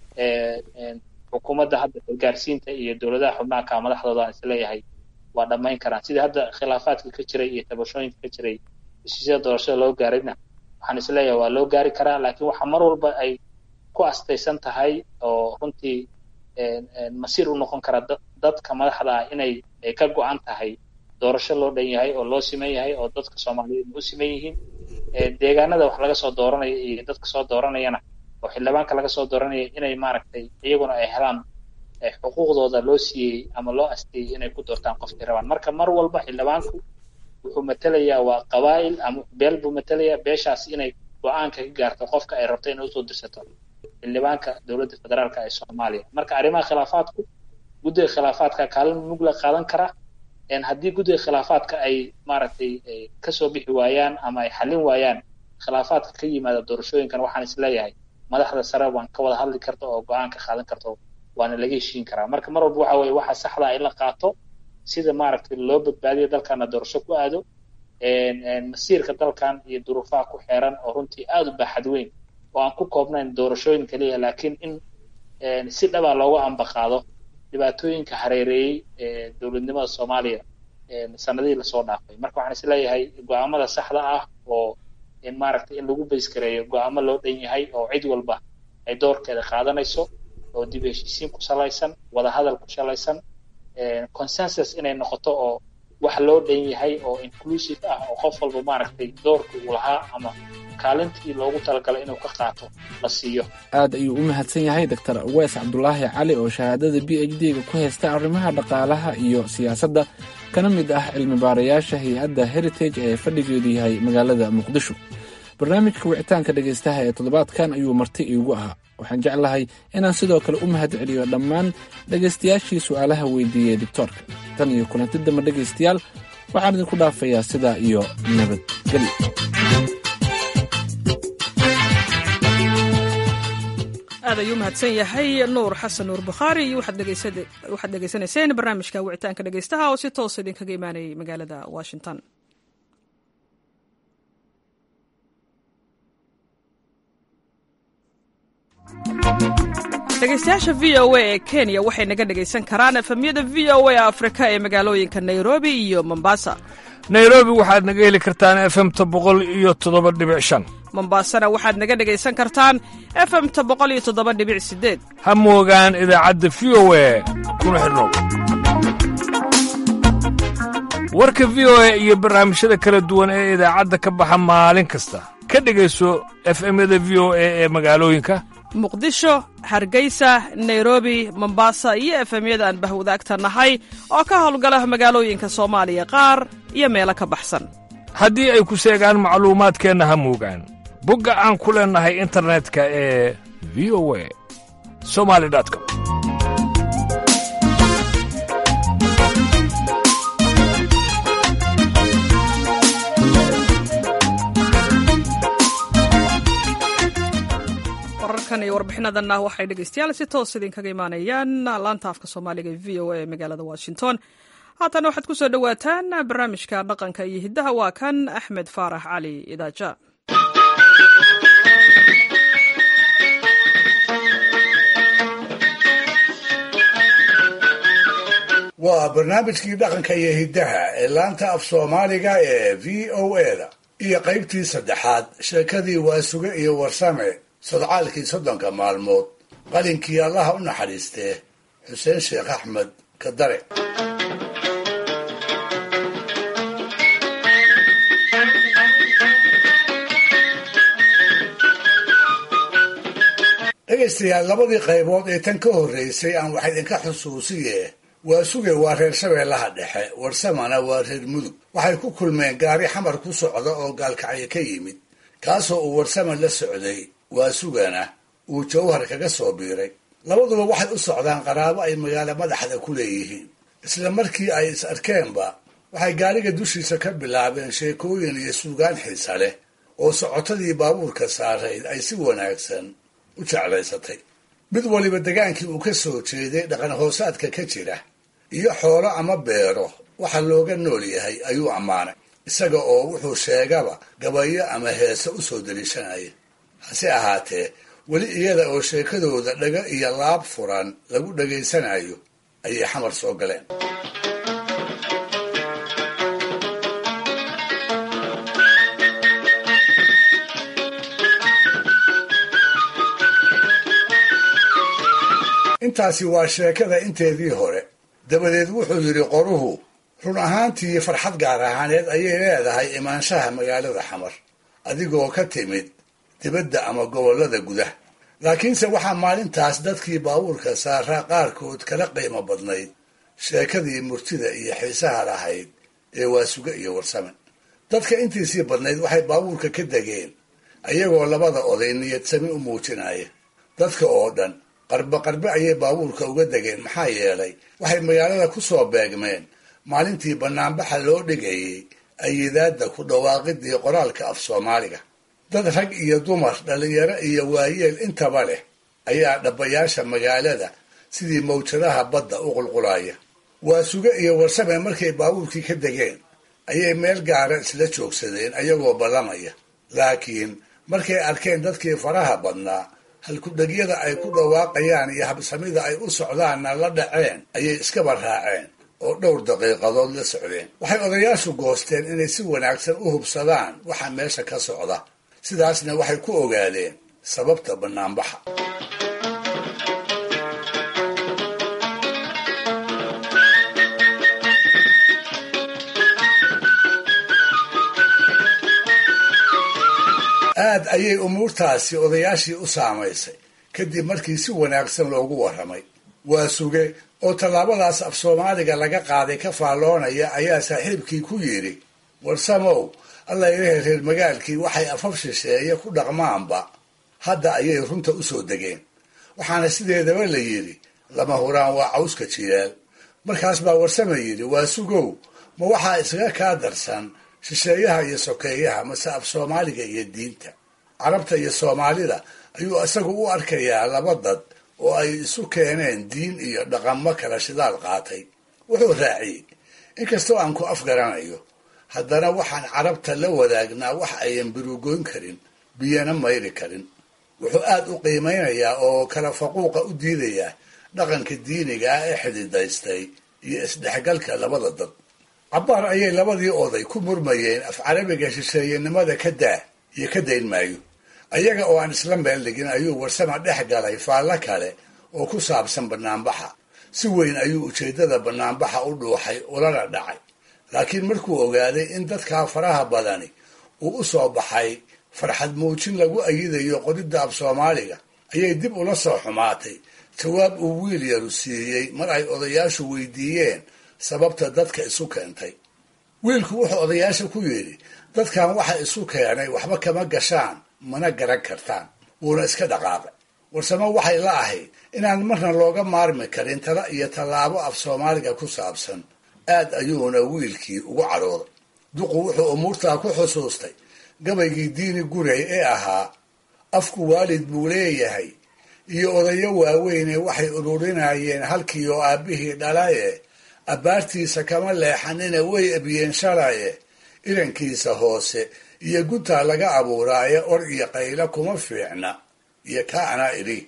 xukuumadda hadda xilgaarsiinta iyo dowladaha xubnaanka madaxdooda aan isleeyahay waa dhammayn karaan sidii hadda khilaafaadka ka jiray iyo tabashooyinka ka jiray heshiisyada doorashada loo gaarayna waxaan isleeyahay waa loo gaari karaa laakiin waxa mar walba ay ku astaysan tahay oo runtii masiir u noqon kara dadka madaxda ah inay ka go-an tahay doorasho loo dhan yahay oo loo siman yahay oo dadka soomaaliyeed u siman yihiin deegaanada wax laga soo dooranaya iyo dadka soo dooranayana oo xildhibaanka laga soo dooranaya inay maaragtay iyaguna ay helaan xuquuqdooda loo siiyey ama loo asteeyey inay ku doortaan qofkay rabaan marka mar walba xildhibaanku wuxuu matelayaa waa qabaa'il ama beel buu matelayaa beeshaas inay go-aanka ka gaarto qofka ay rabto inay usoo dirsato xildhibaanka dowladda federaalka ee soomaaliya marka arrimaha khilaafaadku guddiga khilaafaadka kaalin mugla qaadan kara haddii guddiga khilaafaadka ay maaragtay kasoo bixi waayaan ama ay xallin waayaan khilaafaadka ka yimaada doorashooyinkan waxaan isleeyahay madaxda sare waan ka wada hadli karta oo go-aan ka qaadan karto waana laga heshiin karaa marka mar walba waxa weye waxa saxda in la qaato sida maaragtay loo badbaadiyo dalkana doorasho ku aado masiirka dalkan iyo duruufaha ku xeeran oo runtii aada u baaxad weyn oo aan ku koobnayn doorashooyin keliya laakiin in si dhaba looga ambaqaado dhibaatooyinka hareereeyey ee dowladnimada soomaaliya sanadihii lasoo dhaafay marka waxaan isleeyahay go-aamada saxda ah oo maaragtay in lagu bayskareeyo go-aamo loo dhan yahay oo cid walba ay doorkeeda qaadanayso oo dib heshiisiin ku salaysan wada hadal ku salaysan consensus inay noqoto oo wax loo dhan yahay oo inclusive ah oo qof walba maaragtay doorka uu lahaa ama kaalintii loogu talagalay inuu ka qaato la siiyo aad ayuu u mahadsan yahay doctor aweys cabdulaahi cali oo shahaadada b h d-ga ku haysta arrimaha dhaqaalaha iyo siyaasadda kana mid ah cilmi baarayaasha hay-adda heritage ee fadhigeedu yahay magaalada muqdisho barnaamijka wicitaanka dhegaystaha ee toddobaadkan ayuu marti iigu ahaa waxaan jeclahay inaan sidoo kale u mahad celiyo dhammaan dhegaystayaashii su'aalaha weydiiyey doctoorka tan iyo kulanti dambe dhegaystayaal waxaan idinku dhaafayaa sidaa iyo nabadgelyo aad ayuu mahadsan yahay nuur xasan nuur bukhaari iyo waxaad dhegaysanayseen barnaamijka wicitaanka dhegaystaha oo si toosa idinkaga imaanayay magaalada washington dhegaystayaasha v o a ee kenya waxay naga dhegaysan karaan efemyada v o a afrika ee magaalooyinka nairobi iyo mombasa nairobi waxaad naga heli kartaan efemta boqol iyo toddoba dhibic shan mombasana waxaad naga dhegaysan kartaan efemta boqol iyo toddoba dhibic sideed ha moogaan idaacadda v o a kuna xidhnow warka v o a iyo barnaamijyada kala duwan ee idaacadda ka baxa maalin kasta ka dhegayso efemyada v o a ee magaalooyinka muqdisho hargeysa nairobi mombasa iyo efemyada aan bahwadaagta nahay oo ka howlgala magaalooyinka soomaaliya qaar iyo meelo ka baxsan haddii ay ku seegaan macluumaadkeenna ha moogaan bogga aan ku leennahay internetka ee v o a somali com wararkan iyo warbixinadanna waxay dhegaystayaal si toos idinkaga imaanayaan laanta afka soomaaliga e v o a ee magaalada washington haatana waxaad ku soo dhowaataan barnaamijka dhaqanka iyo hiddaha waa kan axmed faarax cali idaaja waa barnaamijkii dhaqanka iyo hiddaha ee laanta af soomaaliga ee v o eda iyo qaybtii saddexaad sheekadii waasuge iyo warsame sodcaalkii soddonka maalmood qalinkii allaha u naxariistee xuseen sheekh axmed kadare dhegaystayaal labadii qaybood ee tan ka horreysay aan wax idinka xusuusiye waasuge waa reer shabeellaha dhexe warsamana waa reer mudug waxay ku kulmeen gaari xamar ku socda oo gaalkacyo ka yimid kaasoo uu warsama la socday waasugana uu jawhar kaga soo biiray labaduba waxay u socdaan qaraabo ay magaalo madaxda ku leeyihiin isla markii ay is arkeenba waxay gaariga dushiisa ka bilaabeen sheekooyin iyo suugaan xiisa leh oo socotadii baabuurka saarayd ay si wanaagsan u jeclaysatay mid waliba degaankii uu ka soo jeeday dhaqan hoosaadka ka jira iyo xoolo ama beero waxa looga nool yahay ayuu ammaanay isaga oo wuxuu sheegaba gabayo ama heese u soo deliishanaya hase ahaatee weli iyada oo sheekadooda dhago iyo laab furan lagu dhegaysanayo ayay xamar soo galeen intaasi waa sheekada inteedii hore dabadeed wuxuu yidhi qoruhu run ahaantii farxad gaar ahaaneed ayay leedahay imaanshaha magaalada xamar adigoo ka timid dibadda ama gobollada gudah laakiinse waxaa maalintaas dadkii baabuurka saaraa qaarkood kala qiimo badnayd sheekadii murtida iyo xiisaha lahayd ee waasuge iyo warsame dadka intiisii badnayd waxay baabuurka ka degeen ayagoo labada oday niyadsami u muujinaya dadka oo dhan qarbe qarbe ayay baabuurka uga degeen maxaa yeelay waxay magaalada ku soo beegmeen maalintii banaanbaxa loo dhigayay ayidaadda ku dhawaaqidii qoraalka af soomaaliga dad rag iyo dumar dhallinyaro iyo waayeel intaba leh ayaa dhabbayaasha magaalada sidii mawjadaha badda u qulqulaya waasuge iyo warsame markay baabuurkii ka degeen ayay meel gaara isla joogsadeen ayagoo ballamaya laakiin markay arkeen dadkii faraha badnaa halkudhegyada ay ku dhawaaqayaan iyo habsamida ay u socdaanna la dhaceen ayay iskaba raaceen oo dhowr daqiiqadood la socdeen waxay odayaashu goosteen inay si wanaagsan u hubsadaan waxa meesha ka socda sidaasna waxay ku ogaadeen sababta banaanbaxa aad ayay umuurtaasi odayaashii u saamaysay kadib markii si wanaagsan loogu warramay waa suge oo tallaabadaas af soomaaliga laga qaaday ka faalloonaya ayaa saaxiibkii ku yidhi warsamow alla ilahay reer magaalkii waxay afaf shisheeye ku dhaqmaanba hadda ayay runta u soo degeen waxaana sideedaba la yidhi lama huraan waa cawska jiyaal markaas baa warsame yidhi waa sugow ma waxaa isaga kaa darsan shisheeyaha iyo sokeeyaha mase af soomaaliga iyo diinta carabta iyo soomaalida ayuu isagu u arkayaa laba dad oo ay isu keeneen diin iyo dhaqamo kala shidaal qaatay wuxuu raaciyey inkastoo aan ku afgaranayo haddana waxaan carabta la wadaagnaa wax ayan birugoyn karin biyana mayri karin wuxuu aad u qiimeynayaa oo kala faquuqa u diidayaa dhaqanka diiniga ah ee xididaystay iyo isdhexgalka labada dad cabbaar ayay labadii oday ku murmayeen af carabiga shisheeyenimada ka daa iyo ka dayn maayo ayaga oo aan isla meel dhigin ayuu warsama dhex galay faallo kale oo ku saabsan banaanbaxa si weyn ayuu ujeeddada banaanbaxa u dhuuxay ulana dhacay laakiin markuu ogaaday in dadkaa faraha badani uu u soo baxay farxad muujin lagu ayidayo qoridda af soomaaliga ayay dib ula soo xumaatay jawaab uu wiil yaru siiyey mar ay odayaashu weydiiyeen sababta dadka isu keentay wiilku wuxuu odayaasha ku yidhi dadkan waxa isu keenay waxba kama gashaan mana garan kartaan wuuna iska dhaqaaqay warsamo waxay la ahayd inaan marna looga maarmi karin tala iyo tallaabo af soomaaliga ku saabsan aad ayuuna wiilkii ugu cadhooday duqu wuxuu umuurtaa ku xusuustay gabaygii diini guray ee ahaa afku waalid buu leeyahay iyo odayo waaweyne waxay ururinayeen halkii oo aabbihii dhalaye abbaartiisa kama leexanina way ebiyeen shalaye irankiisa hoose iyo guntaa laga abuuraaye or iyo qaylo kuma fiicna iyo ka anaa idhi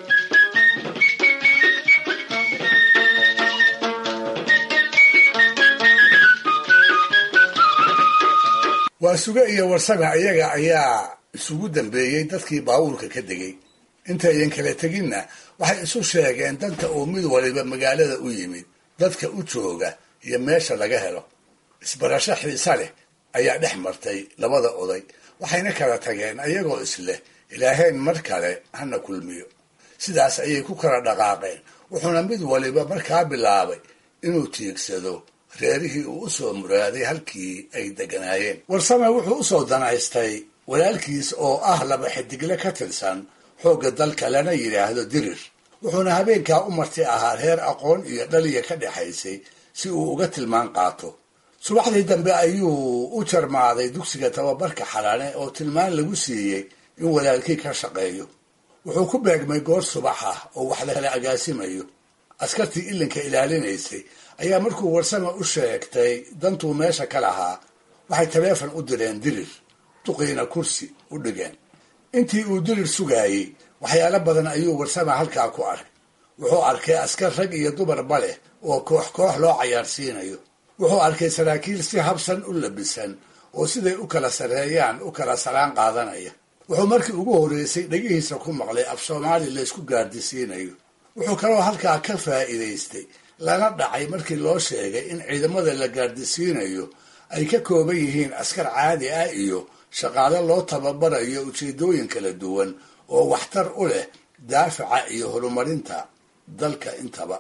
waa suge iyo warsame ayaga ayaa isugu dambeeyey dadkii baabuurka ka degay intayan kala teginna waxay isu sheegeen danta uu mid waliba magaalada u yimid dadka u jooga iyo meesha laga helo isbarasho xiise leh ayaa dhex martay labada oday waxayna kala tageen ayagoo isleh ilaahayn mar kale hana kulmiyo sidaas ayay ku kala dhaqaaqeen wuxuuna mid waliba markaa bilaabay inuu tiigsado reerihii uu usoo muraaday halkii ay deganaayeen warsame wuxuu usoo danaystay walaalkiis oo ah laba xidigle ka tirsan xoogga dalka lana yidhaahdo dirir wuxuuna habeenkaa u marti ahaa reer aqoon iyo dhaliya ka dhexaysay si uu uga tilmaan qaato subaxdii dambe ayuu u jarmaaday dugsiga tababarka xalane oo tilmaan lagu siiyey in walaalkii ka shaqeeyo wuxuu ku beegmay goor subax ah oo wax la kala agaasimayo askartii ilinka ilaalinaysay ayaa markuu warsame u sheegtay dantuu meesha ka lahaa waxay taleefon u direen dirir duqiina kursi u dhigeen intii uu dirir sugaayey waxyaalo badan ayuu warsame halkaa ku arkay wuxuu arkay askar rag iyo dumarba leh oo koox koox loo cayaarsiinayo wuxuu arkay saraakiil si habsan u labisan oo siday u kala sarreeyaan u kala salaan qaadanaya wuxuu markii ugu horreysay dhegihiisa ku maqlay af soomaali laysku gaardisiinayo wuxuu kaloo halkaa ka faa'iidaystay lana dhacay markii loo sheegay in ciidamada la gaardisiinayo ay ka kooban yihiin askar caadi ah iyo shaqaalo loo tababarayo ujeedooyin kala duwan oo waxtar u leh daafaca iyo horumarinta dalka intaba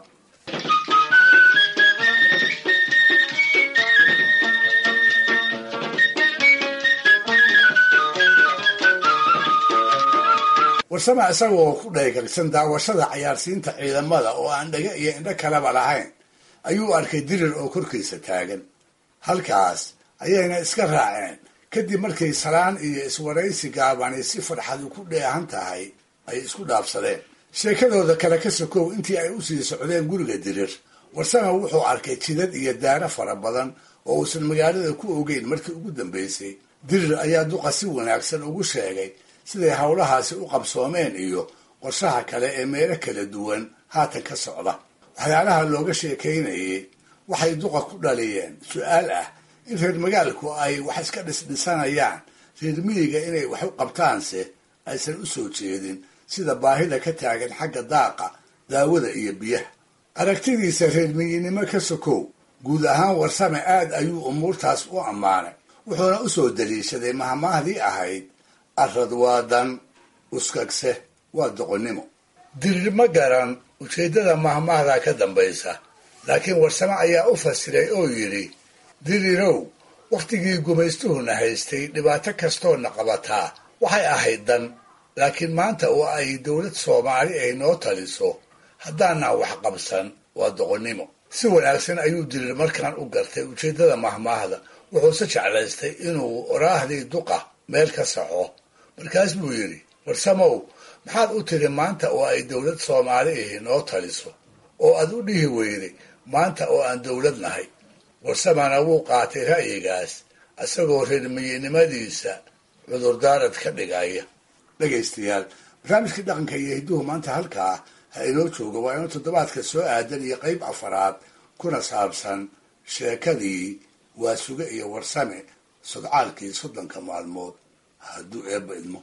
warsame isagoo ku dhaygalsan daawashada cayaarsiinta ciidamada oo aan dhaga iyo indho kaleba lahayn ayuu arkay dirir oo korkiisa taagan halkaas ayayna iska raaceen kadib markay salaan iyo iswaraysi gaabani si farxadu ku dheehan tahay ay isku dhaafsadeen sheekadooda kale ka sokow intii ay usii socdeen guriga dirir warsame wuxuu arkay jidad iyo daaro fara badan oo uusan magaalada ku ogeyn markii ugu dambeysay dirir ayaa duqa si wanaagsan ugu sheegay siday howlahaasi u qabsoomeen iyo qorshaha kale ee meelo kala duwan haatan ka socda waxyaalaha looga sheekaynayay waxay duqa ku dhaliyeen su-aal ah in reer magaalku ay wax iska dhisdhisanayaan reer miyiga inay wax u qabtaanse aysan u soo jeedin sida baahida ka taagan xagga daaqa daawada iyo biyaha aragtidiisa reer miyinimo ka sokow guud ahaan warsame aad ayuu umuurtaas u ammaanay wuxuuna u soo daliishaday mahmaahdii ahayd arad waa dan uskagse waa doqonnimo dirir ma garan ujeeddada mahmahda ka dambaysa laakiin warsame ayaa u fasiray oo yidhi dirirow wakhtigii gumaystuhuna haystay dhibaato kastoona qabataa waxay ahayd dan laakiin maanta oo ay dowlad soomaali ay noo taliso haddaanaan wax qabsan waa doqonnimo si wanaagsan ayuu dirir markaan u gartay ujeeddada mahmaahda wuxuuse jeclaystay inuu oraahdii duqa meel ka saxo markaas buu yidhi warsamow maxaad u tiri maanta oo ay dowlad soomaali ahi noo taliso oo aad u dhihi weyday maanta oo aan dowlad nahay warsamana wuu qaatay ra'yigaas isagoo reermiyinimadiisa cudurdaarad ka dhigaya dhegaystayaal barnaamijkii dhaqanka iyo hidduhu maanta halkaa ha inoo jooga waa inuu toddobaadka soo aadan iyo qayb afaraad kuna saabsan sheekadii waasuge iyo warsame sodcaalkii soddonka maalmood hadduu eebba idmo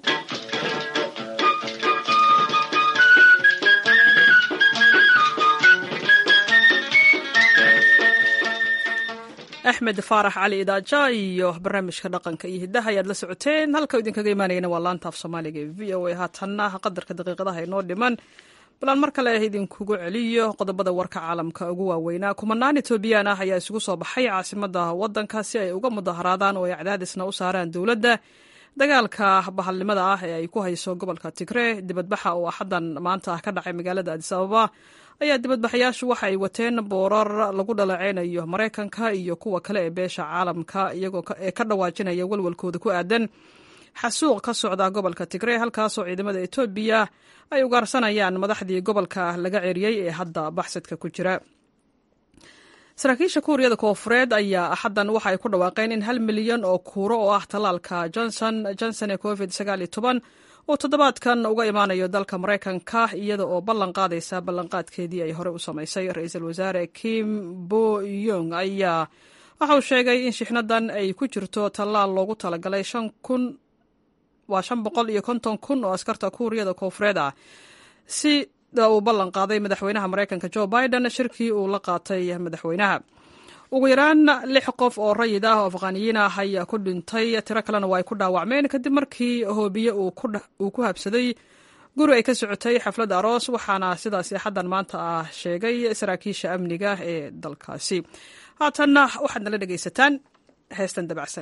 axmed faarax cali idaaja iyo barnaamijka dhaqanka iyo hiddaha ayaad la socoteen halka idinkaga imaanayana waa laanta af soomaaliga ee v o a haatanna qadarka daqiiqadaha inoo dhiman balaan mar kale idinkugu celiyo qodobada warka caalamka ugu waaweynaa kumanaan etoobiyaan ah ayaa isugu soo baxay caasimada wadanka si ay uga mudaharaadaan oo ay cadaadisna u saaraan dowladda dagaalka bahalnimada ah ee ay ku hayso gobolka tigre dibadbaxa oo axaddan maanta ah ka dhacay magaalada adis ababa ayaa dibadbaxayaashu waxa ay wateen boorar lagu dhaleeceynayo maraykanka iyo kuwa kale ee beesha caalamka iyagoo ee ka dhawaajinaya walwalkooda ku aadan xasuuq ka socda gobolka tigre halkaasoo ciidamada etoobiya ay ugaarsanayaan madaxdii gobolka laga ceriyey ee hadda baxsadka ku jira saraakiisha kuuriyada koofureed ayaa axaddan waxa ay ku dhawaaqeen in hal milyan oo kuuro oo ah tallaalka johnson johnson ee covid sagaal iyo toban uu toddobaadkan uga imaanayo dalka maraykanka iyada oo ballan qaadaysa ballanqaadkeedii ay hore u samaysay ra-iisul wasaare kim bo yong ayaa waxa uu sheegay in shixnadan ay ku jirto tallaal loogu talagalay shan kun waa shan boqol iyo konton kun oo askarta kuuriyada koofureed ah sida uu ballan qaaday madaxweynaha maraykanka jo biden shirkii uu la qaatay madaxweynaha ugu yaraan lix qof oo rayid ah oo afqaaniyiin ah ayaa ku dhintay tiro kalena waa ay ku dhaawacmeen kadib markii hoobiye uu ku habsaday guri ay ka socotay xaflad aroos waxaana sidaasi axaddan maanta ah sheegay saraakiisha amniga ee dalkaasi haatanna waxaad nala dhegaysataan heestan dabacsan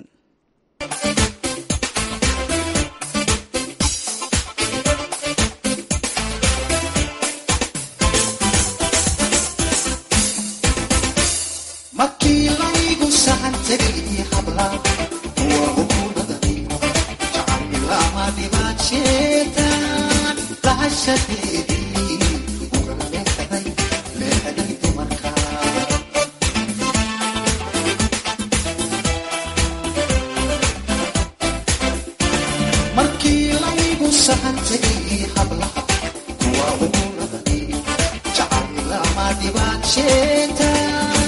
markii laygu sahan tegay habla kuwa hukuumadani jacaylama dhibaajeetan lahashadeedii uga leexday leexday dumarka markii laygu sahan tegay habla kuwa hukuumadani jacaylama dhibaajeetan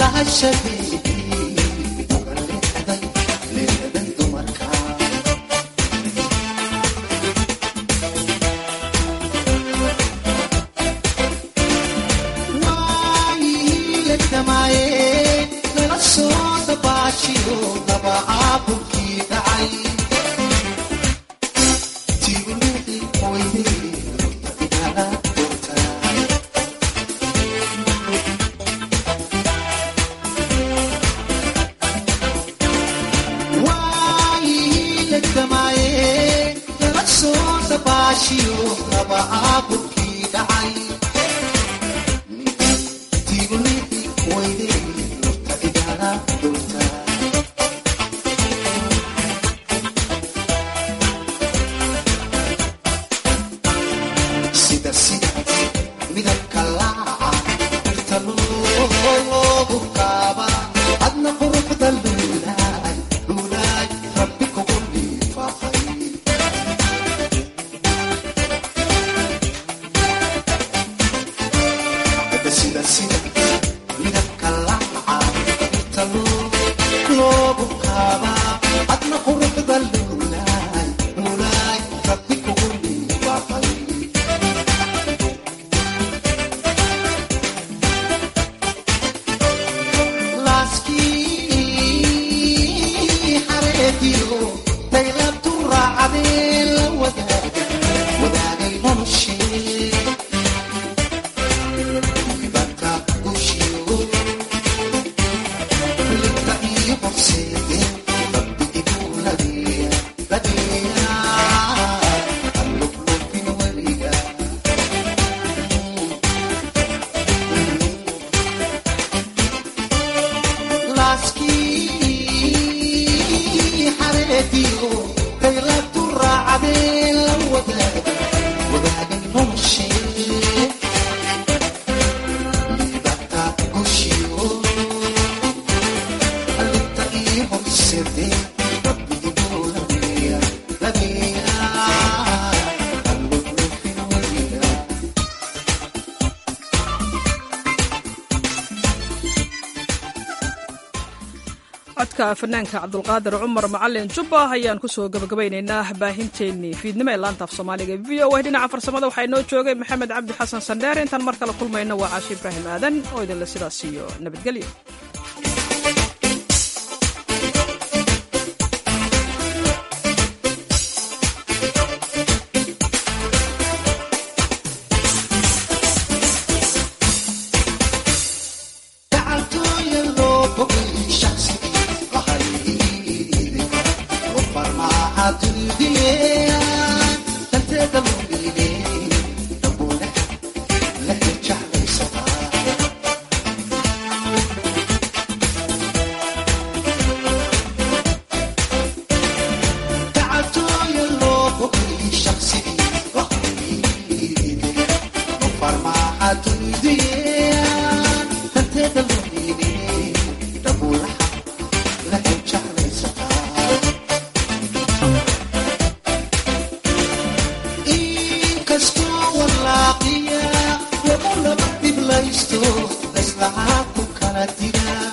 codka fanaanka cabdulqaadir cumar macalin jubba ayaan kusoo gabagabaynaynaa baahinteennii fiidnimo ee laanta af soomaaliga v o a dhinaca farsamada waxaa inoo joogay maxamed cabdi xasan sandheer intaan mar kale kulmayna waa caashi ibraahim aadan oo idinle sidaas iyo nabadgelyo farmaha dunideen danteeda lumine aragtidaada